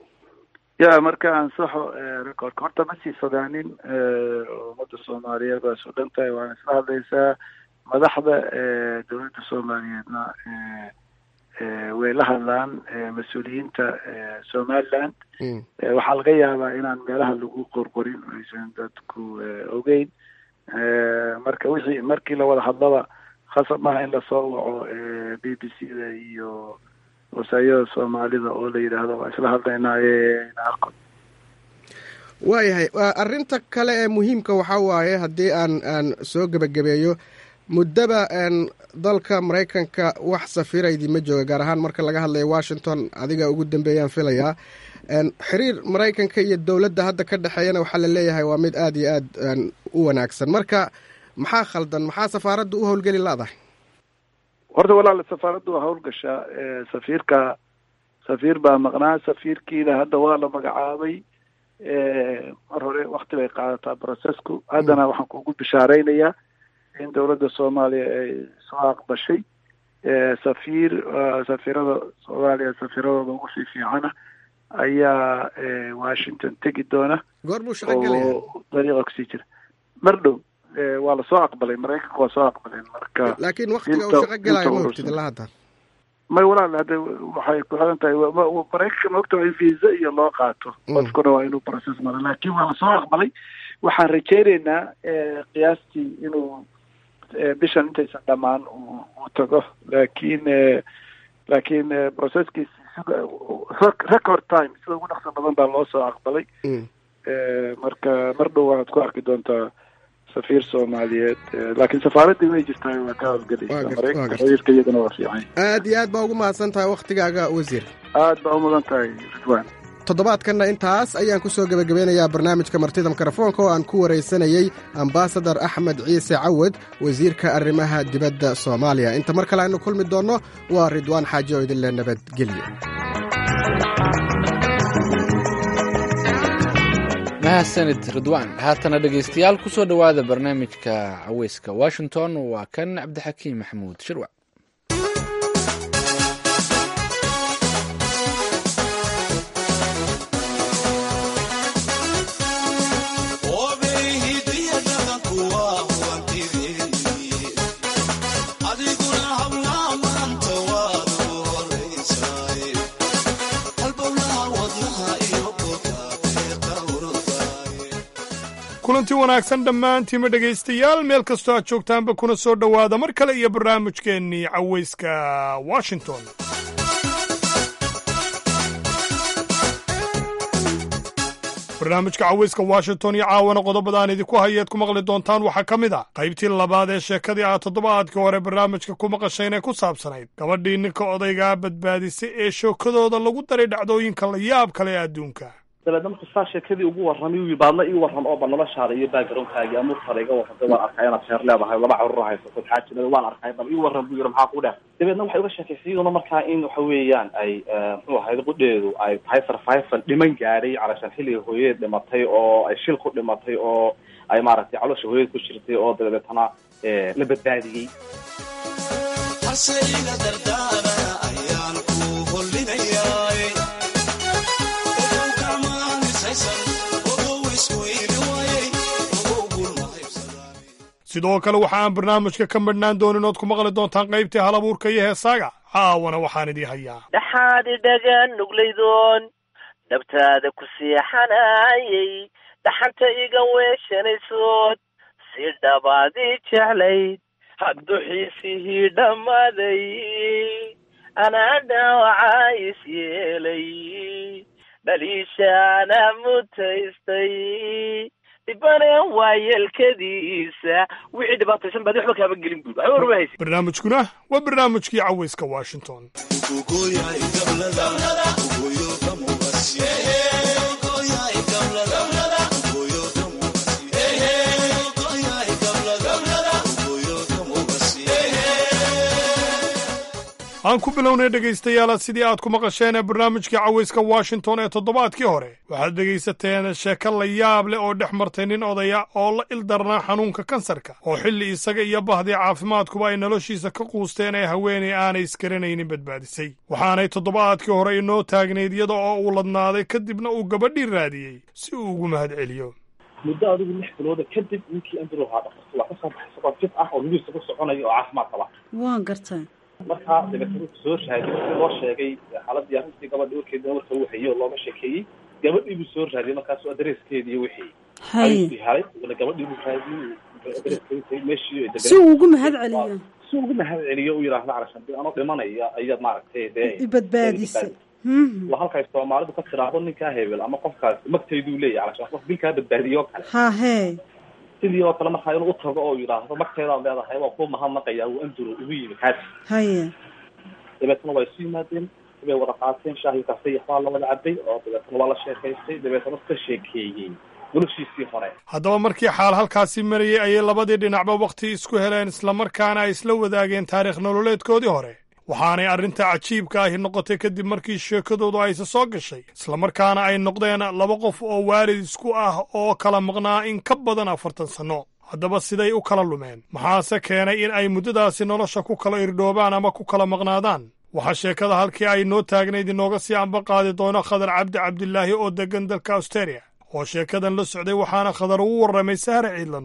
ya marka ansaxo recordka horta ma sii fogaanin ummadda soomaaliyeed waa isu dhan tahay waana isla hadlaysaa madaxda dowladda soomaaliyeedna way la hadlaan mas-uuliyiinta somaliland waxaa laga yaabaa inaan meelaha lagu qorqorin aysan dadku ogeyn marka wixii markii la wada hadlaba khasab maaha in lasoo waco b b c da iyo wasaayada soomaalida oo la yidhaahdo waa isla hadlaynaaye naarko waayahay arrinta kale ee muhiimka waxaa waaye haddii aan aan soo gebagabeeyo muddaba dalka maraykanka wax safiira idiima jooga gaar ahaan marka laga hadlayo washington adiga ugu dambeeyaan filayaa xiriir maraykanka iyo dowladda hadda ka dhexeeyana waxaa la leeyahay waa mid aada iyo aad u wanaagsan marka maxaa khaldan maxaa safaaradda u howlgeli la-dahay horta walaal safaaraddu waa howlgashaa safiirka safiir baa maqnaa safiirkiina hadda waa la magacaabay mar hore wakti bay qaadataa processku haddana waxaan kugu bishaaraynayaa in dowladda soomaaliya ay soo aqbashay safiir safiirada soomaaliya safiiradooda ugu sii fiicana ayaa washington tegi doona goor buu shaqo gelaya oo dariiqa kusii jira mar dhow waa lasoo aqbalay maraykanka waa soo aqbaleen marka laakiin waktiga uu shaqo gelayo ma ogtid ilaa hadda may walaal hadde waxay ku xiran tahay maraykanka ma ogta waa in visa iyo loo qaato qofkuna waa inuu process maro laakiin waa lasoo aqbalay waxaan rajaynaynaa qiyaastii inuu bishan intaysan dhamaan uu tago laakiin laakiin processkiisi record time sida ugu dhaqso badan baa loo soo aqbalay marka mar dhow waxaad ku arki doontaa safiir soomaaliyeed laakiin safaaraddii way jirtaa waa ka howlgelaysaa maraykanka xiriirka iyadana waa fiican aad iyo aad baa ugu mahadsan tahay waktigaaga wasiir aad baa umudan tahay ridwan toddobaadkanna intaas ayaan ku soo gebagabeynayaa barnaamijka martida mikrofoonka oo aan ku waraysanayey ambasadar axmed ciise cawad wasiirka arrimaha dibadda soomaaliya inta mar kale aynu kulmi doonno waa ridwaan xaaji oo idinle nabadgelyo mahadsanid ridwaan haatana dhegaystayaal ku soo dhowaada barnaamijka caweyska washington waa kan cabdixakiim maxamuud shirwac kulanti wanaagsan dhammaantiima dhegaystayaal meel kastoo aad joogtaanba kuna soo dhowaada mar kale iyo barnaamijkeennii cawayska washington barnaamijka cawayska washington iyo caawana qodobadaan idinku hayeed ku maqli doontaan waxaa ka mid a qaybtii labaad ee sheekadii aad toddobaadkii hore barnaamijka ku maqasheen ee ku saabsanayd gabadhii ninka odaygaa badbaadisay ee shookadooda lagu daray dhacdooyinka la yaab kale ee adduunka dabeedna markuu saa sheekadii ugu warramay uu baadna ii warram oo ba noloshaada iyo backgroundkaagi amuurtaada iga warramtay waan arkay inaad sheer leedahay laba carruur haysato xaajinada waan arkay bal ii warram buu yidhi maxaa ku dheh dabeedna waxay uga sheekaysay iyaduna markaa in waxa weeyaan ay muxuu ahayd qudheedu ay tahay survival dhiman gaadhay calashaan xilliga hooyadeed dhimatay oo ay shil ku dhimatay oo ay maaragtay caloosha hooyadeed ku jirtay oo dabeetana la badbaadiyey sidoo kale waxa aan barnaamijka ka madhnaan doonin ood ku maqli doontaan qaybtii halabuurka iyo heesaaga caawana waxaan idii hayaa dhaxaad idhagan nuglaydoon dhabtaada ku seexanayay dhaxanta iga weeshanaysood si dhabaadii jeclayd hadduxiisihii dhammaaday anaa dhaawacaa is yeelay dhaliishaana mutaystay dhibaneen waa yeelkadiisa wixii dhibaataysan baad waxba kaaba gelin buud waxba warma haysa barnaamijkuna waa barnaamijkii cawayska washington aan ku bilownay dhegaystayaala sidii aad ku maqasheen ee barnaamijkii cawayska washington ee toddobaadkii hore waxaad dhegaysateen sheeko la yaab leh oo dhex martay nin odaya oo la ildarnaa xanuunka kansarka oo xilli isaga iyo bahdii caafimaadkuba ay noloshiisa ka quusteen ee haweenay aanay iskaranaynin badbaadisay waxaanay toddobaadkii hore inoo taagnayd iyada oo uu ladnaaday kadibna uu gabadhii raadiyey si uu ugu mahad celiyo muddo adigu lix bilooda kadib ninkii andrew ahaa dhakarta waa ka soo baxay isagoo jid ah oo lugiisa ku soconaya oo caafimaad qaba waan gartaa markaa dabeetana wuxuu soo raadiyey si loo sheegay xaaladii arrintii gabadhi warkeedina marka uu hayay oo looga sheekeeyey gabadhii buu soo raadiyey markaasu adreeskeedii iyo wixii ayuu helay gabadhii buu raadiyey adreeskeedii meeshii si uu ugu mahad celiyo si ugu mahad celiyo u yidhaahdo calashan dee anoo dhimanaya ayaad maaragtay dee ibadbaadisay waa halkay soomaalidu ka tiraahdo ninkaa hebel ama qofkaas magtayduu leeyahy calashan qof dilkaa badbaadiyo kale ha hee sidii oo kale markaa inuu utago oo yidhaahdo magteedaad leedahay waa ku mahadnaqaya uu anduro ugu yimi kaasi haye dabeetana waa isu yimaadeen way wada qaateen shaahi kafay waxbaa la wada cabay oo dabeetana waa la sheekaystay dabeetana ka sheekeeyey noloshiisii hore haddaba markii xaal halkaasi marayey ayay labadii dhinacba wakhti isku heleen islamarkaana ay isla wadaageen taariikh nololeedkoodii hore waxaanay arrinta cajiibka ahi noqotay kadib markii sheekadoodu ayse soo gashay islamarkaana ay noqdeen laba qof oo waalid isku ah oo kala maqnaa in ka badan afartan sanno haddaba siday u kala lumeen maxaase keenay in ay muddadaasi nolosha ku kala irdhoobaan ama ku kala maqnaadaan waxaa sheekada halkii ay noo taagnayd inooga sii amba qaadi doono khadar cabdi cabdilaahi oo deggan dalka australia oo sheekadan la socday waxaana khadar ugu warramay sahre ciidla nuur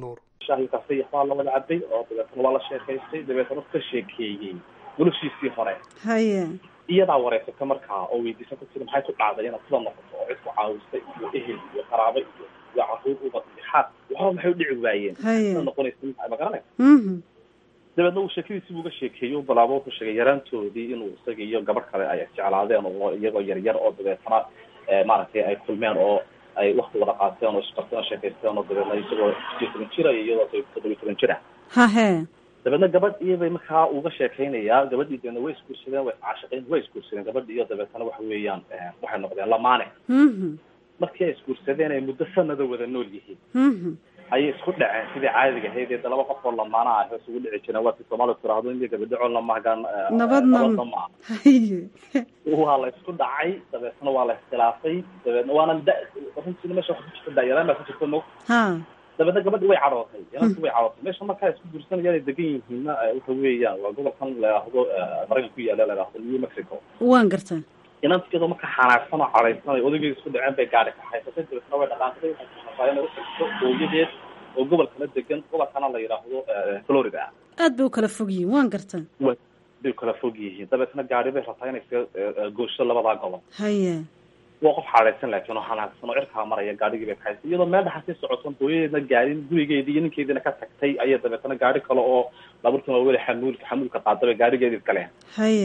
shaahi kafeyax baa la wada cabay oo dabeetana waa la sheekaystay dabeetana ka sheekeeyey noloshiisii hore haye iyadaa wareysata markaa oo weydiisa ku tiri maxay ku dhacday inaad sida noqoto oo cid ku caawistay iyo ehel iyo qaraabo iyo iyo caruur ubad iyo xaas waxba maxay u dhici waayeen Haye. sida noqonaysa ma garanay mhm dabeedna uu sheekadiisii uga sheekeeyey u bilaabo wuxuu sheegay yaraantoodii inuu isaga iyo gabadh kale ay jeclaadeen oo iyagoo yaryar oo dabeetana eh, maaragtay ay kulmeen oo ay wakti wada qaateen oo isbarteen oo sheekaysteen oo dabeedna isagoo sideed toban jira iyo iyadoo toddobiyo toban jira hahe dabeedna gabadh iyobay markaa uga sheekaynayaa gabadhii deedna way isguursadeen way iscaashiqeen way isguursadeen gabadhi iyo dabeetana waxa weeyaan eh, waxay noqdeen lamaane mhm markii ay isguursadeen ay muddo sanada wada nool yihiin mhm ayay isku dhaceen sidii caadiga ahayd ee laba qof oo lamaana ah hoos ugu dhici jireen waa ti soomaalidu tiraahdo in gabadhaco lamahagan Nabadna- nabadna ma haye waa la isku dhacay dabeetna waa la iskhilaafay dabeetna waana da runtiina meesha waxa ku jirta daayaraan baa ku jirta mo ha dabeedna gabadhi way cadhootay inantu way cadhootay meesha markaa isku guursanayaan ay degan yihiinna eh, waxa weeyaan waa gobolkan la yidhaahdo eh, maraykan ku yaala la yidhaahdo new mexico waan gartaa inanta iyadoo marka xanaaqsan oo cadhaysan ay odaygeeda isku dhaceen bay gaadhi kaxaysatay dabeetna way dhaqaaqday waxay kushaqaayeen inay utagto hooyadeed oo gobolkana degan gobolkana la yidhaahdo eh, florida aad bay u kala fog yihiin waan gartaa way bay kala fog yihiin dabeetna gaadhi bay rabtaa inay iska eh, eh, goosho labadaa gobol haye waa qof xaadhaysan laakiin oo xanaaqsan oo cirkaa maraya gaadhigii bay kaxaysay iyadoo meel dhaxa sii socoton hooyadeedna gaadhin gurigeedii iyo ninkeediina ka tagtay ayay dabeetana gaadhi kale oo baabuurkan waa weli xamuulka xamuulka qaada bay gaadhigeedii galeen haye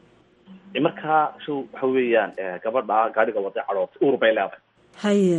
markaa show waxa weeyaan eh, gabadha gaadhiga waday cadhootay uur bay leedahay haye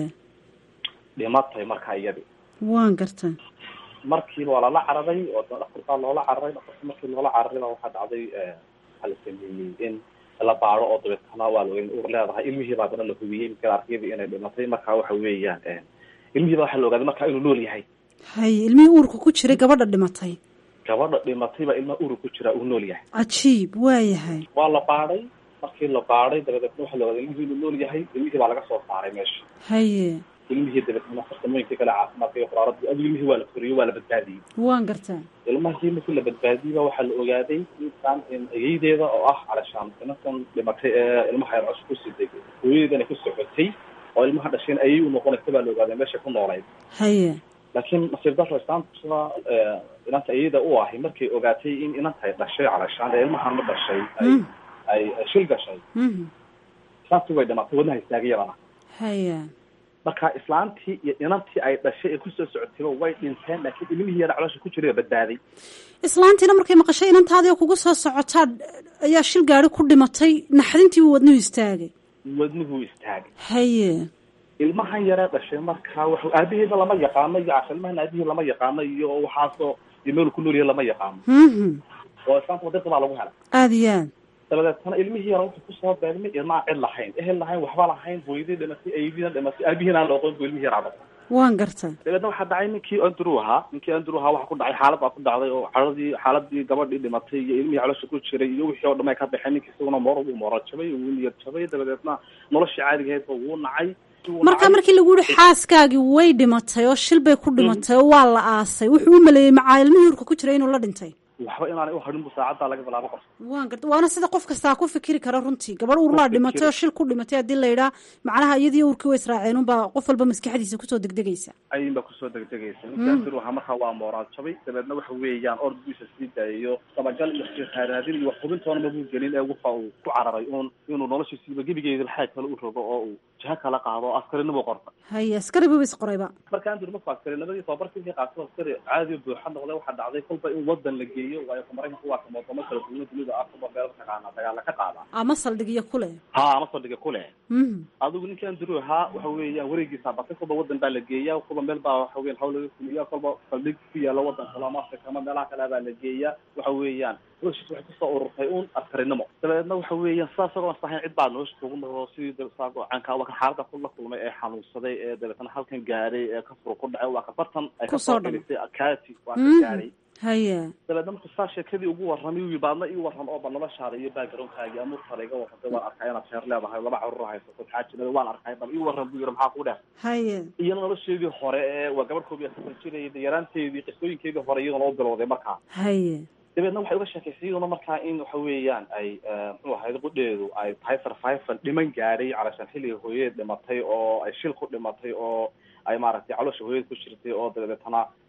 dhimatay markaa iyadii waan gartaa markiiba waa lala cararay oo dhakhtarkaa loola cararay dhakhtarka markii loola cararay baa waxaa dhacday eh, waxaa la sameeyey in la baaro oo dabeetana waa la uur leedahay ilmihii baa dana la hubiyey markaa arkayadii inay dhimatay markaa waxa weeyaan eh, ilmihii baa waxaa la ogaaday markaa inuu nool yahay haye ilmihii uurka ku jiray gabadha dhimatay gabadha dhimatay baa ilmaha uur ku jira uu nool yahay cajiib waa yahay waa la baadhay markii la baadhay dabadeetna waxaa la ogaaday ilmihii inuu nool yahay ilmihii baa laga soo saaray meesha haye ilmihii dabeetna farsamooyinkii kale caafimaadka iyo quraarada adigu ilmihii waa la koriyey waa la badbaadiyey waan gartaa ilmahii markii la badbaadiyey baa waxaa la ogaaday intaan in ayeydeeda oo ah calashaan inantan dhimatay ee ilmaha yar cusub ku siday hooyadeedana ku socotay oo ilmaha dhasheen ayay u noqonaysa baa la ogaaday meesha ku noolayd haye laakiin nasiib daro islaanta eh, inanta iyada u ahi markay ogaatay in inantay dhashay calashaan ee ilmahan ma dhashay ay Mm. ay ay shil gashay mhm islaantii way dhimatay wadnaha istaagay yadana haye marka islaantii iyo inantii ay dhashay ee kusoo socotayba way dhinteen laakiin ilmihii yara caloosha ku jiray baa badbaaday islaantiina markay maqashay inantaadii oo kugu soo socotaa ayaa shil gaari ku dhimatay naxdintii buu wadnuhu istaagay wadnuhu istaagay haye ilmahan yaree dhashay marka wax aabihiisa lama yaqaano iyo casha ilmahan aabihii lama yaqaano iyo waxaasoo iyo meel ku nool yahay lama yaqaano mhm oo islaanta wadada baa lagu helay aada iyo aad dabadeetana ilmihii yara wuxuu kusoo beegmay ilmaa cid lahayn ehel lahayn waxba lahayn hooyadii dhimatay aydiina dhimatay aabihiina aan la oqon bu ilmihii yaraa dhashay waan gartaa dabeedna waxaa dhacay ninkii andrew ahaa ninkii andrew ahaa waxaa ku dhacay xaalad baa ku dhacday oo xaaladii xaaladii gabadhii dhimatay iyo ilmihii caloosha ku jiray iyo wixii oo dhan ay ka baxeen ninkii isaguna moor wuu mooral jabay wuu niyad jabay dabadeedna noloshii caadigaheedba wuu nacay wuu marka nacay. markii lagu yihi xaaskaagii way dhimatay oo shil bay ku dhimatay oo waa la aasay wuxuu u maleeyey macaa ilmihii uurka ku jiray inuu la dhintay waxba inaanay uharin bu saacaddaa laga bilaabo qof waan garta waana sida qof kastaa ku fikiri kara runtii gabadh uurlaa dhimatay oo shil ku dhimatay haddii la yidhaa macnaha iyadii uurkii way israaceen unbaa qof walba maskaxdiisa kusoo degdegaysa ayin baa kusoo degdegaysa ninkii andrew ahaa markaa waa mooraal jabay dabeedna waxa weeyaan ordigiisa sii daayayo dabagal iyo raaraadin iyo wax hubintoona mabuu gelin ee waxa uu ku cararay uun inuu noloshiisiiba gebigeeda xaag kale u rogo oo uu jiho kala qaado oo askarinimo qorta haye askari buu isqorayba marka andrew markuu askarinimadii tababarkiisii qaatay askari caadi buuxa noqday waxaa dhacday kolba in wadan la geeyo waayo ka maraykanku waa kama wadamo kala duwan dunida ah kuba meel taqaanaa dagaala ka qaada ama saldhigyo ku leh ha ama saldhiga ku leh mhm adigu ninkii andrew ahaa waxa weeyaan wareegiisa batay kolba wadan baa la geeyaa kolba meel baa waxa weyan hawl laga fuliya kolba saldhig ku yaala wadan kale ama afrika ama meelaha kale baa la geeyaa waxa weeyaan noloshiisa waxay kusoo ururtay uun askarinimo dabeedna waxa weeyaan sidaas isagoo sahayn cid baa nolosha kugu noqdo sidii saako canka waa kan xaalada ku la kulmay ee xanuunsaday ee dabeetana halkan gaaray ee kafur ku dhacay waa ka bartan ay Kusoo kasoo dhacay. gelisay akati waa ka Mhm. gaaray haye dabeedna markuu saa sheekadii ugu warramay uu baadna ii warram oo ba noloshaada iyo backgroundkaagi amuurtaada iga warramtay waan arkay inaad sheer leedahay laba carruur haysato xaajinada waan arkay bal ii warram buu yidhi maxaa ku dheh haye iyana nolosheedii hore ee waa gabadh koob iyo afartan jirayda yaraanteedii qisooyinkeedii hore iyaduna u bilowday markaa haye dabeedna waxay uga sheekaysay iyaduna markaa in waxa weeyaan ay eh, muxuu ahayd qudheedu ay tahay survival dhiman gaadhay calashaan xilliga hooyadeed dhimatay oo ay shil ku dhimatay oo ay maaragtay caloosha hooyada ku jirtay oo dabeetana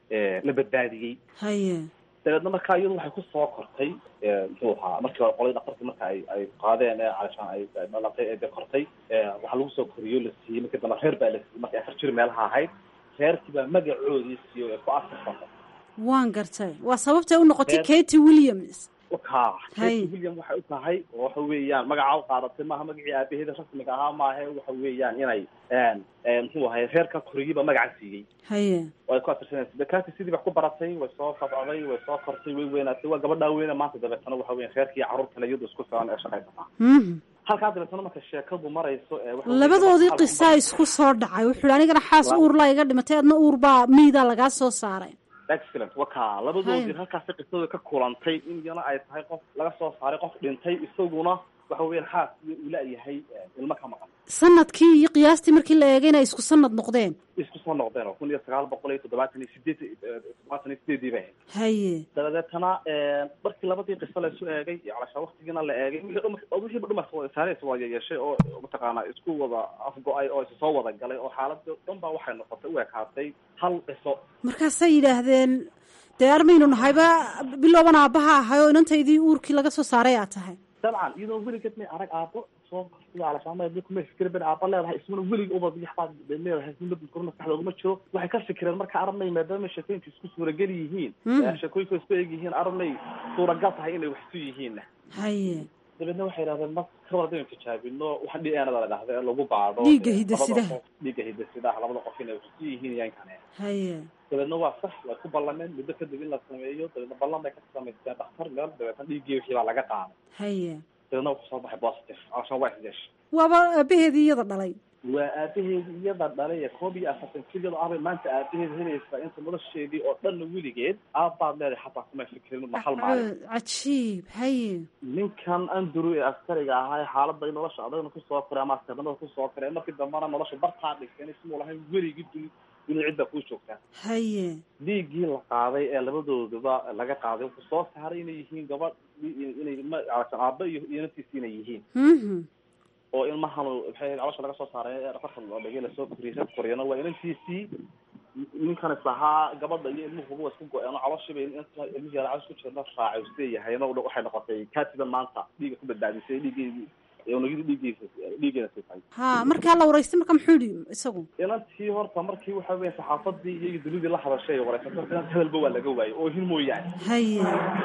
la badbaadiyey haye dabeedna markaa iyadu waxay kusoo kortay muxuu ahaa markii hore qoladii dhakhtarkii marka ay ay qaadeen ee calashaan ay dhalaqay ee de kortay waxaa lagu soo koriyo la siiyey markii dambe reer baa la siiyey markay afar jir meelaha ahayd reerkii baa magacoodii siiyo ee ku asirsanay waan gartay waa sababtay u noqotay katy williams ka katy william waxay u tahay oo waxa weeyaan magaca u qaadatay maaha magacii aabaheeda rasmiga ahaa maahe waxa weeyaan inay muxuu ahay reerka koriyeyba magaca siiyey haye way ku asirsanaysa de katy sidii wax ku baratay way soo fafcday way soo kortay way weynaatay waa gabadhaa weyne maanta dabeetana waxa weyan reerkii iyo carruur kale iyadu isku filan ee shaqaysataa halkaa dabeetana marka sheekadu marayso labadoodii qisaa isku soo dhacay wuxuu hi anigana xaas uurlaa iga dhimatay adna uur baa miidaa lagaa soo saaray excellent waka labadoodii halkaasi qisadooda ka kulantay in iyana ay tahay qof laga soo saaray qof dhintay isaguna waxa weeyaan xaas iyo uu la-yahay ilmo ka maqan sanadkii iyo qiyaastii markii la eegay inay isku sanad noqdeen isku soo noqdeen oo kun iyo sagaal boqol iyo toddobaatan iyo sideed toddobaatan iyo sideedii bay ahayd haye dabadeetana markii labadii qiso laysu eegay iyo calashaa waktigiina la eegay wixiiba dhumas saareysa waa yeyeeshay oo mataqaanaa isku wada afgo-ay oo isu soo wada galay oo xaaladii dhan baa waxay noqotay u ekaatay hal qiso markaasay yidhaahdeen dee armaynu nahayba bilooban aabbaha ahay oo inantaydii uurkii laga soo saaray aad tahay dabcan iyadoo weligeed may arag aabo soo alashaama fikirben aaba leedahay ismuna weliga uba yaxbaad leedahay kuma maskaxdooduma jiro waxay ka fikireen marka arabnay maadaama sheekooyinka isku suuragal yihiin sheekooyinka isku eg yihiin arabnay suuragal tahay inay waxsu yihiin haye dabeedna waxay yidhahdeen ma kawardayn tijaabino waxa d n da la dhahda ee lagu baadho dhiigga hidasidaha dhiigga hidasidaha labada qof inay waxsu yihiin yan kane haye dabeedna waa sax way ku ballameen muddo kadib in la sameeyo dabeedna ballan bay ka samaysteen dhakhtar meel dabeetna dhiiggii wixii baa laga qaaday haye dabeedna wuxuu soo baxay positive calashaan waa isdeeshay waaba aabaheedii iyada dhalay waa aabaheedi iyada dhalay ee koob iyo afartan jir iyadoo abay maanta aabaheed helaysaa inta nolosheedii oo dhanna weligeed aabbaad leedahay xataa kumay fikirin ma hal maalin cajiib haye ninkan andrew ee askariga ahaa ee xaalada nolosha adagna kusoo koray ama askarnimada kusoo koray markii dambana nolosha bartaa dhigteen ismuu lahayn weligii duni duni cidda kuu joogtaa haye dhiiggii la qaaday ee labadooduba laga qaaday wuxuu soo saaray inay yihiin gabadh inay aaba iyo iyo naftiisi inay yihiin oo ilmahan maxay calosha laga soo saaray dhafarka loo dhigay lasoo koriyay koriyana waa inantiisii ninkan islahaa gabadha iyo ilmuhuba waa isku go-een oo caloshii bay ilmihii yara calosh ku jirna raacay uu sileeyahay na waxay noqotay katiban maanta dhiiga ku badbaadisay dhiiggeedii unugidii dhiiggiisa dhiiggeeda siitay ha markaa la waraystay marka muxuu yihi isagu inantii horta markii waxa weya saxaafadii iyo dunidii la hadashay waraysato inant hadalba waa laga waayay oo hin mooyaane haye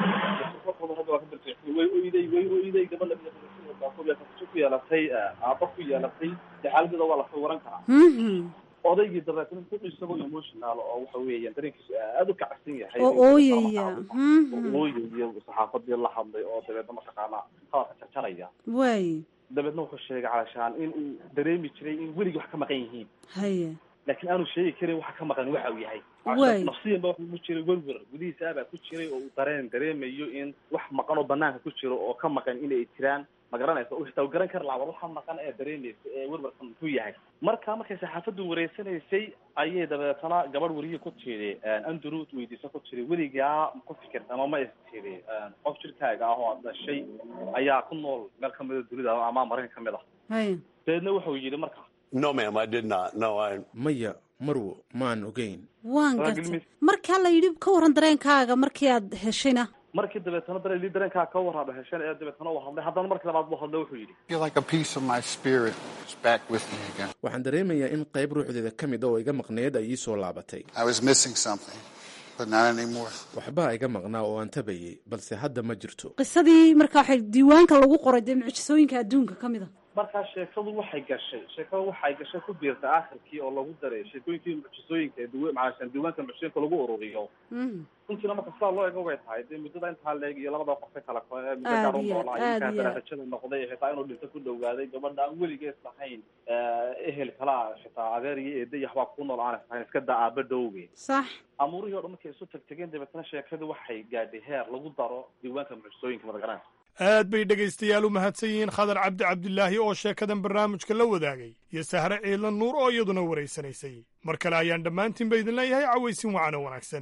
way oyday way oyday gabadha ku yeelatay aaba ku yeelatay de xaaladeeda waa lasoo waran karaa odaygii dabeetna ku isagoo emotional oo waxa weeyaan dareenkiisu aada u kacsan yahay oo ooyaya ooyayo saxaafadii la hadlay oo dabeedna mataqaanaa hadalka jarjaraya waay dabeedna wuxuu sheegay calashaan in uu dareemi jiray in weligii wax ka maqan yihiin haye laakiin aanu sheegi karin waxa ka maqan waxa uu yahay Waay. nafsiyan ba waxa ku jiray werwer gudihiisa abaa ku jiray oo uu dareen dareemayo in wax maqan oo banaanka ku jiro oo ka maqan inay jiraan ma garanaysa uu xitaa garan kari lahaa war waxa maqan ee dareemaysa ee werwerkan muxuu yahay marka markay saxaafaddu wareysanaysay ayay dabeetana gabadh weriye ku tiri andrew weydiisa ku tiri weligaa ma ku fikirta ama ma is tiri qof jirkaaga ah oo aad dhashay ayaa ku nool meel kamida dunida ama maraykan kamid ah haye dabeedna wuxuu yidhi marka No, ma'am, I did not. No, I. maya marwo maan ogeyn waan gartay markaa la yidhi ka waran dareenkaaga markii aad heshayna markii dabeetana dareen dareenkaa ka warraba hesheen ee dabeetana uu hadlay haddana markii labaad buu hadlay wuxuu yidhi feel like a piece of my spirit is back with me again. waxaan dareemayaa in qayb ruuxdeeda ka mid a oo iga maqneed ay ii soo laabatay I was missing something, but not anymore. waxbaa iga maqnaa oo aan tabayay balse hadda ma jirto qisadii markaa waxay diiwaanka lagu qoray dee mucjisooyinka adduunka ka mid a markaa sheekadu waxay gashay sheekadu waxay gashay ku biirtay aakhirkii oo lagu daray sheekooyinkii mucjisooyinka ee duwa macaashan diiwaanka mucjisooyinka lagu ururiyo runtiina marka sidaa loo ego way tahay dee muddada intaa leeg iyo labada qofe kala ko ee muddo Aad gaar u iyo noolaa aad inkaa iyo aad. darajada noqday xitaa inuu dhinto ku dhowaaday gabadha aan weligees lahayn ehel kalaa xitaa adeer iyo eeda iyo waxbaa ku nool aan lahayn iska daa aaba dhowge sax amuurihii o dhan markay isu tagtageen dabeetana sheekadu waxay gaadhay heer lagu daro diiwaanka mucjisooyinka madagaranaysa aad bay dhegaystayaal u mahadsan yihiin khadar cabdi cabdilaahi oo sheekadan barnaamijka la wadaagay iyo sahre ciidla nuur oo iyaduna waraysanaysay mar kale ayaan dhammaantiinba idin leeyahay cawaysin wacan oo wanaagsan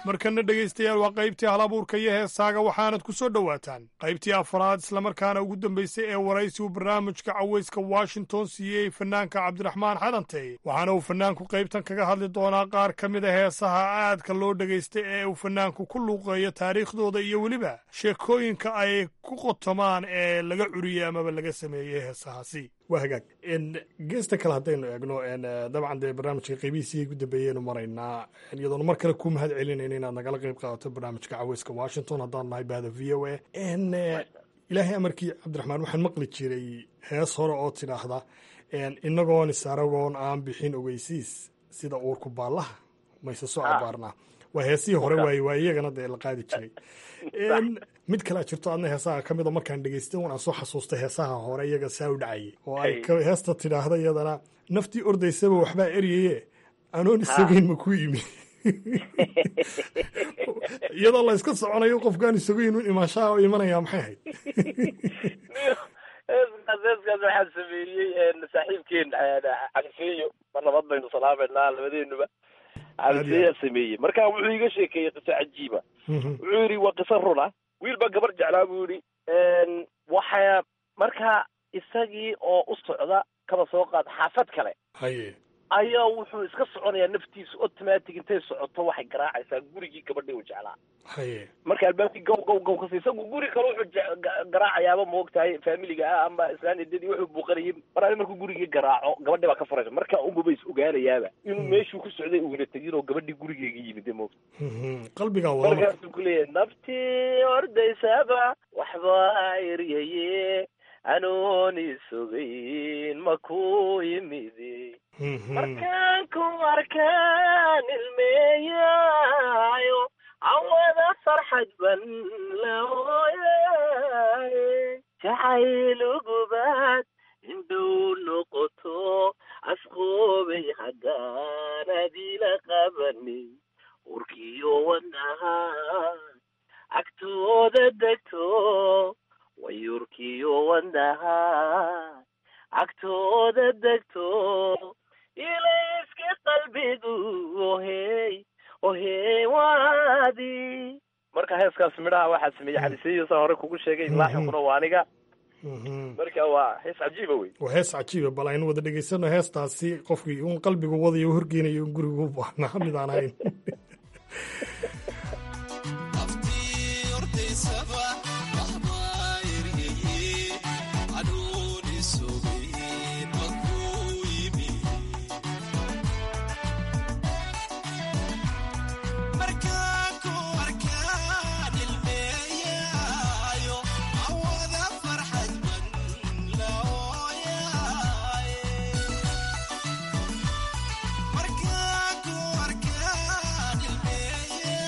markana dhegaystayaal waa qaybtii halabuurka iyo heesaaga waxaanad ku soo dhowaataan qaybtii afraad islamarkaana ugu dambaysay ee waraysi uu barnaamijka cawayska washington siiyey fanaanka cabdiraxmaan xadantey waxaana uu fanaanku qaybtan kaga hadli doonaa qaar ka mid a heesaha aadka loo dhegaystay ee uu fanaanku ku luuqeeyo taariikhdooda iyo weliba sheekooyinka ay ku qotomaan ee laga curiyey amaba laga sameeyey heesahaasi waa hagaag geesta kale haddaynu eegno dabcan dee barnaamijka qeybihiisii ugu dambeeyeynu maraynaa iyadoona mar kale ku mahad celinayna inaad nagala qeyb qaadato barnaamijka caweyska washington haddaan nahay bahda v o a ilaahay amarkii cabdiraxmaan waxaan maqli jiray hees hore oo tidhaahda inagoon isaragoon aan bixin ogeysiis sida uurku baallaha mayse soo abaarnaa waa heesihii hore waaye waa iyagana dee la qaadi jiray mid kalea jirto adna heesaha ka mida markaan dhegaystay un aan soo xasuustay heesaha hore iyaga saa u dhacayay oo ay heesta tidhaahda iyadana naftii ordaysaba waxbaa eryaye anoon isagayn ma ku yimi iyadoo la iska soconayo qofkaan isagayn un imaanshaha u imanaya maxay ahayd heeskaas heeskaas waxaa sameeyey saaxiibkeen cabdifeeyo mar nabad baynu salaameynaa labadeenuba cabdifeeyaa sameeyey marka wuxuu iga sheekeeyey qiso cajiiba wuxuu yidhi waa qiso runa wiil baa gabar jeclaa buu yidhi waxaa markaa isagii oo u socda kaba soo qaad xaafad kale haye ayaa wuxuu iska soconayaa naftiisu automatic intay socoto waxay garaacaysaa gurigii gabadhii uu jeclaa haye marka albaabkii gaw gaw gaw kasi isagu guri kale wuxuu garaacayaaba maogtahay faamiliga ah ama islaan edadii wuxuu buuqanayay mar ali markuu gurigii garaaco gabadhii baa ka furaysa marka unbaba is ogaanayaaba inuu meeshuu ku socday uuna tegin oo gabadhii gurigeega yimid moogta qalbigaa wada markaasuu ku leeyahay naftii ordaysaba waxbaa eryaye anoon isogayn ma ku yimidi markaan ku arkaan ilmeeyaayo awada farxad ban laooyaaye jacayl ugubaad indhuu noqoto asqoobay haddaan adila qabani urkiyo wadnaha agtooda degto wayurkiyo wadnaha agtooda degto ilayska qalbigu ohey ohey waadi marka heeskaas midhaha waxaa sameeyey xadiseyo saa hore kugu sheegay laaxinkuna waa aniga marka waa hees cajiiba wey waa hees cajiiba bal aynu wada dhegaysano heestaasi qofkii un qalbigu wadayo horgeynayo un gurigu u baahnaa mid aan ahayn Marka ku arkaan ilmeeya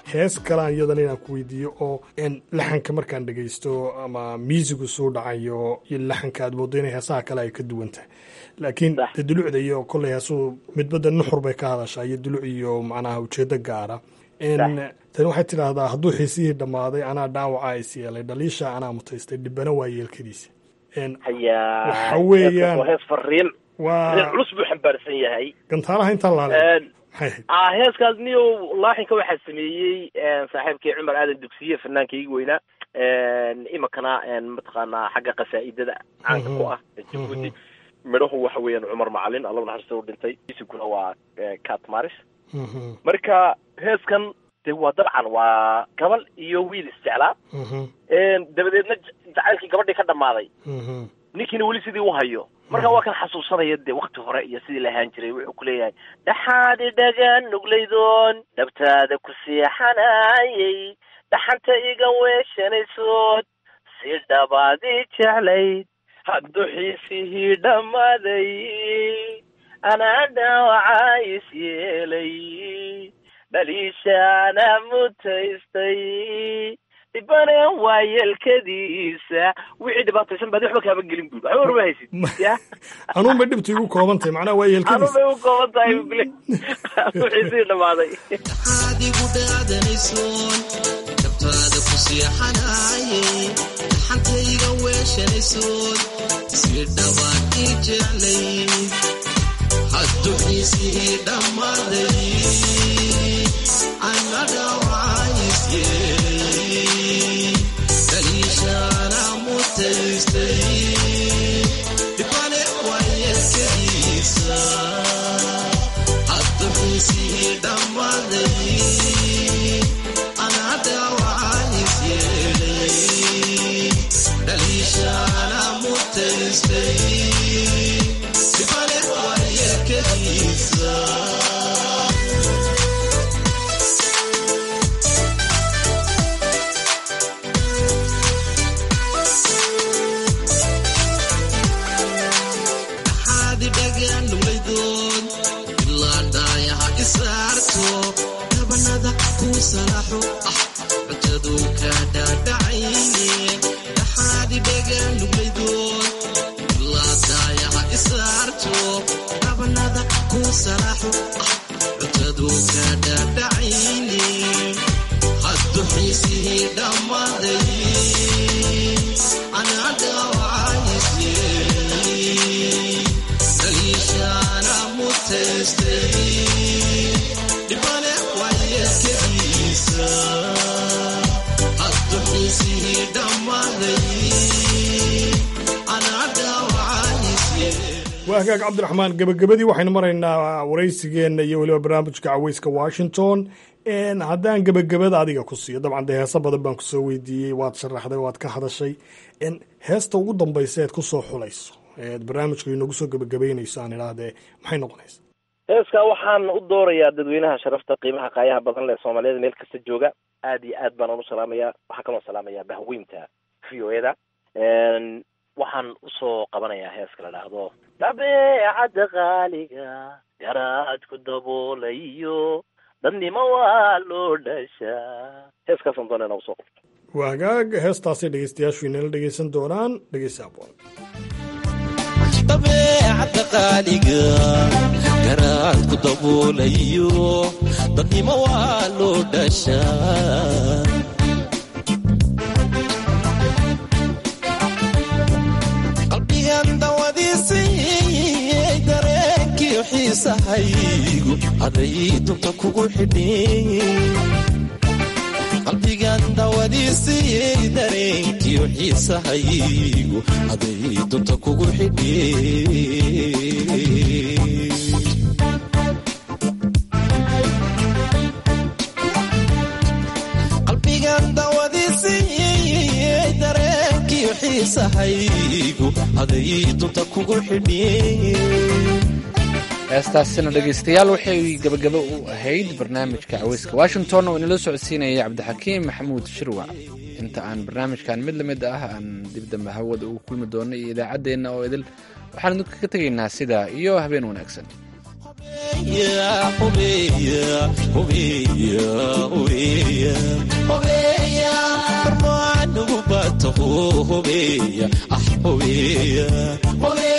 hees kalaan iyadana inaan ku weydiiyo oo laxanka markaan dhegaysto ama miisigu suu dhacayo iyo laxanka aad moodo inay heesaha kale ay ka duwan tahay laakiin de dulucda iyo kolley heesuu midbada nuxur bay ka hadashaa iyo duluc iyo macnaha ujeedo gaara tani waxay tidhaahdaa hadduu xiisihii dhammaaday anaa dhaawaca is yeelay dhaliisha anaa mutaystay dhibana waa yeelkadiisa waxa weeyaan hees fariin waa culus buu xambaarsan yahay gantaalaha intaan laale ah heeskaas niyo laaxinka waxaa sameeyey saaxiibkii cumar aadan dugsiye fanaankaygi weynaa imikana mataqaanaa xagga qasaa'idada caanka ku ah jabuuti midhahu waxa weeyaan cumar macalin alla naxariista u dhintay isiguna waa cat maris marka heeskan de waa dabcan waa gabal iyo wiil isjeclaa dabadeedna jacaylkii gabadhii ka dhammaaday ninkiina weli sidii u hayo marka waa kan xasuusanaya dee wakti hore iyo sidii la ahaan jiray wuxuu ku leeyahay dhaxaad idhagaan nuglaydoon dhabtaada ku seexanayay dhaxanta iga weeshanaysood si dhabaadii jeclayd hadduu xiisihii dhammaaday anaa dhaawacaa is yeelay dhaliishaana mutaystay dhibane waa yeelkadiisa wixii dhibaataysan baad waxba kaaba gelin buud waxba warma haysid ya anuun bay dhibta igu kooban tahay macnaha waa anun yeelkadiisa bay u kooban tahay bule wixii sii dhammaaday adigu dhaadanaysoon dabtaada ku seexanayay dhaxantayga weeshanaysoon si dhawaan ii jeclay hadduu xiisihii dhammaaday ana dhawacays yeelay daliishaana mutaystay dhibane waa yeelkadiisa hadduu xiisihii dhammaaday ana dhawacays yeelay daliishaana mutaystay dhibane waa yeelkadiisa dhaxaadi dhagaan nuglaydoon ilaa dhaayaha isaarto dhabanada kuu salaaxo ah cuntadu ka dhaadhacayne dhaxaadi dhagaan nuglaydoon ilaa dhaayaha isaarto dhabanada kuu salaaxo ah cuntadu ka dhaadhacayne hadduu xiisihii dhammaaday anaa dhaawacays yeelay daliishaana mutaystay dhibane waa yeelkadiisa hadduu xiisihii dhammaaday anaa dhaawacays yeelay waa hagaag cabdiraxmaan gebagabadii waxaynu maraynaa waraysigeenna iyo weliba barnaamijka caweyska washington haddaan gebagabada adiga ku siiyo dabcan dee heeso badan baan kusoo weydiiyey waad sharaxday waad ka hadashay heesta ugu dambaysa eed kusoo xulayso eed barnaamijka inoogu soo gebagabeynayso aan idhaahdee maxay noqonaysa heeskaa waxaan u doorayaa dadweynaha sharafta qiimaha qaayaha badan leh soomaaliyada meel kasta jooga aad iyo aad baan u salaamayaa waxaan kaloo salaamayaa bahweynta v o eda waxaan usoo qabanayaa heeska la dhaahdo dabeecadda qaaliga garaadku daboolayo dadnimo waa loo dhashaa heeskaasaan doona inaa usoo qabto waa hagaag heestaasay dhegeystayaashu inala dhegeysan doonaan dhegeysa aboon dabeecadda qaaliga garaadku daboolayo dadnimo waa loo dhashaa qalbigan dawadiisii dareenkiyo xiisahaygu haday dunta kugu xidhin qalbigan dawadiisii dareenkiyo xiisahaygu haday dunta kugu xidhin qalbigan dawadiisii dareenkiyo xiisahaygu haday dunta kugu xidhin heestaasina dhegaystayaal waxay gabagabo u ahayd barnaamijka caweyska washington oo inala socodsiinaya cabdixakiim maxamuud shirwac inta aan barnaamijkan mid lamid ah aan dib dambe hawada ugu kulmi doono iyo idaacaddeenna oo idil waxaan idinka ka tegaynaa sidaa iyo habeen wanaagsan hubeeya hubeeya hubeeya hubeeya hubeeya marmaan ugu bato hubeeya ah hubeeya hubeeya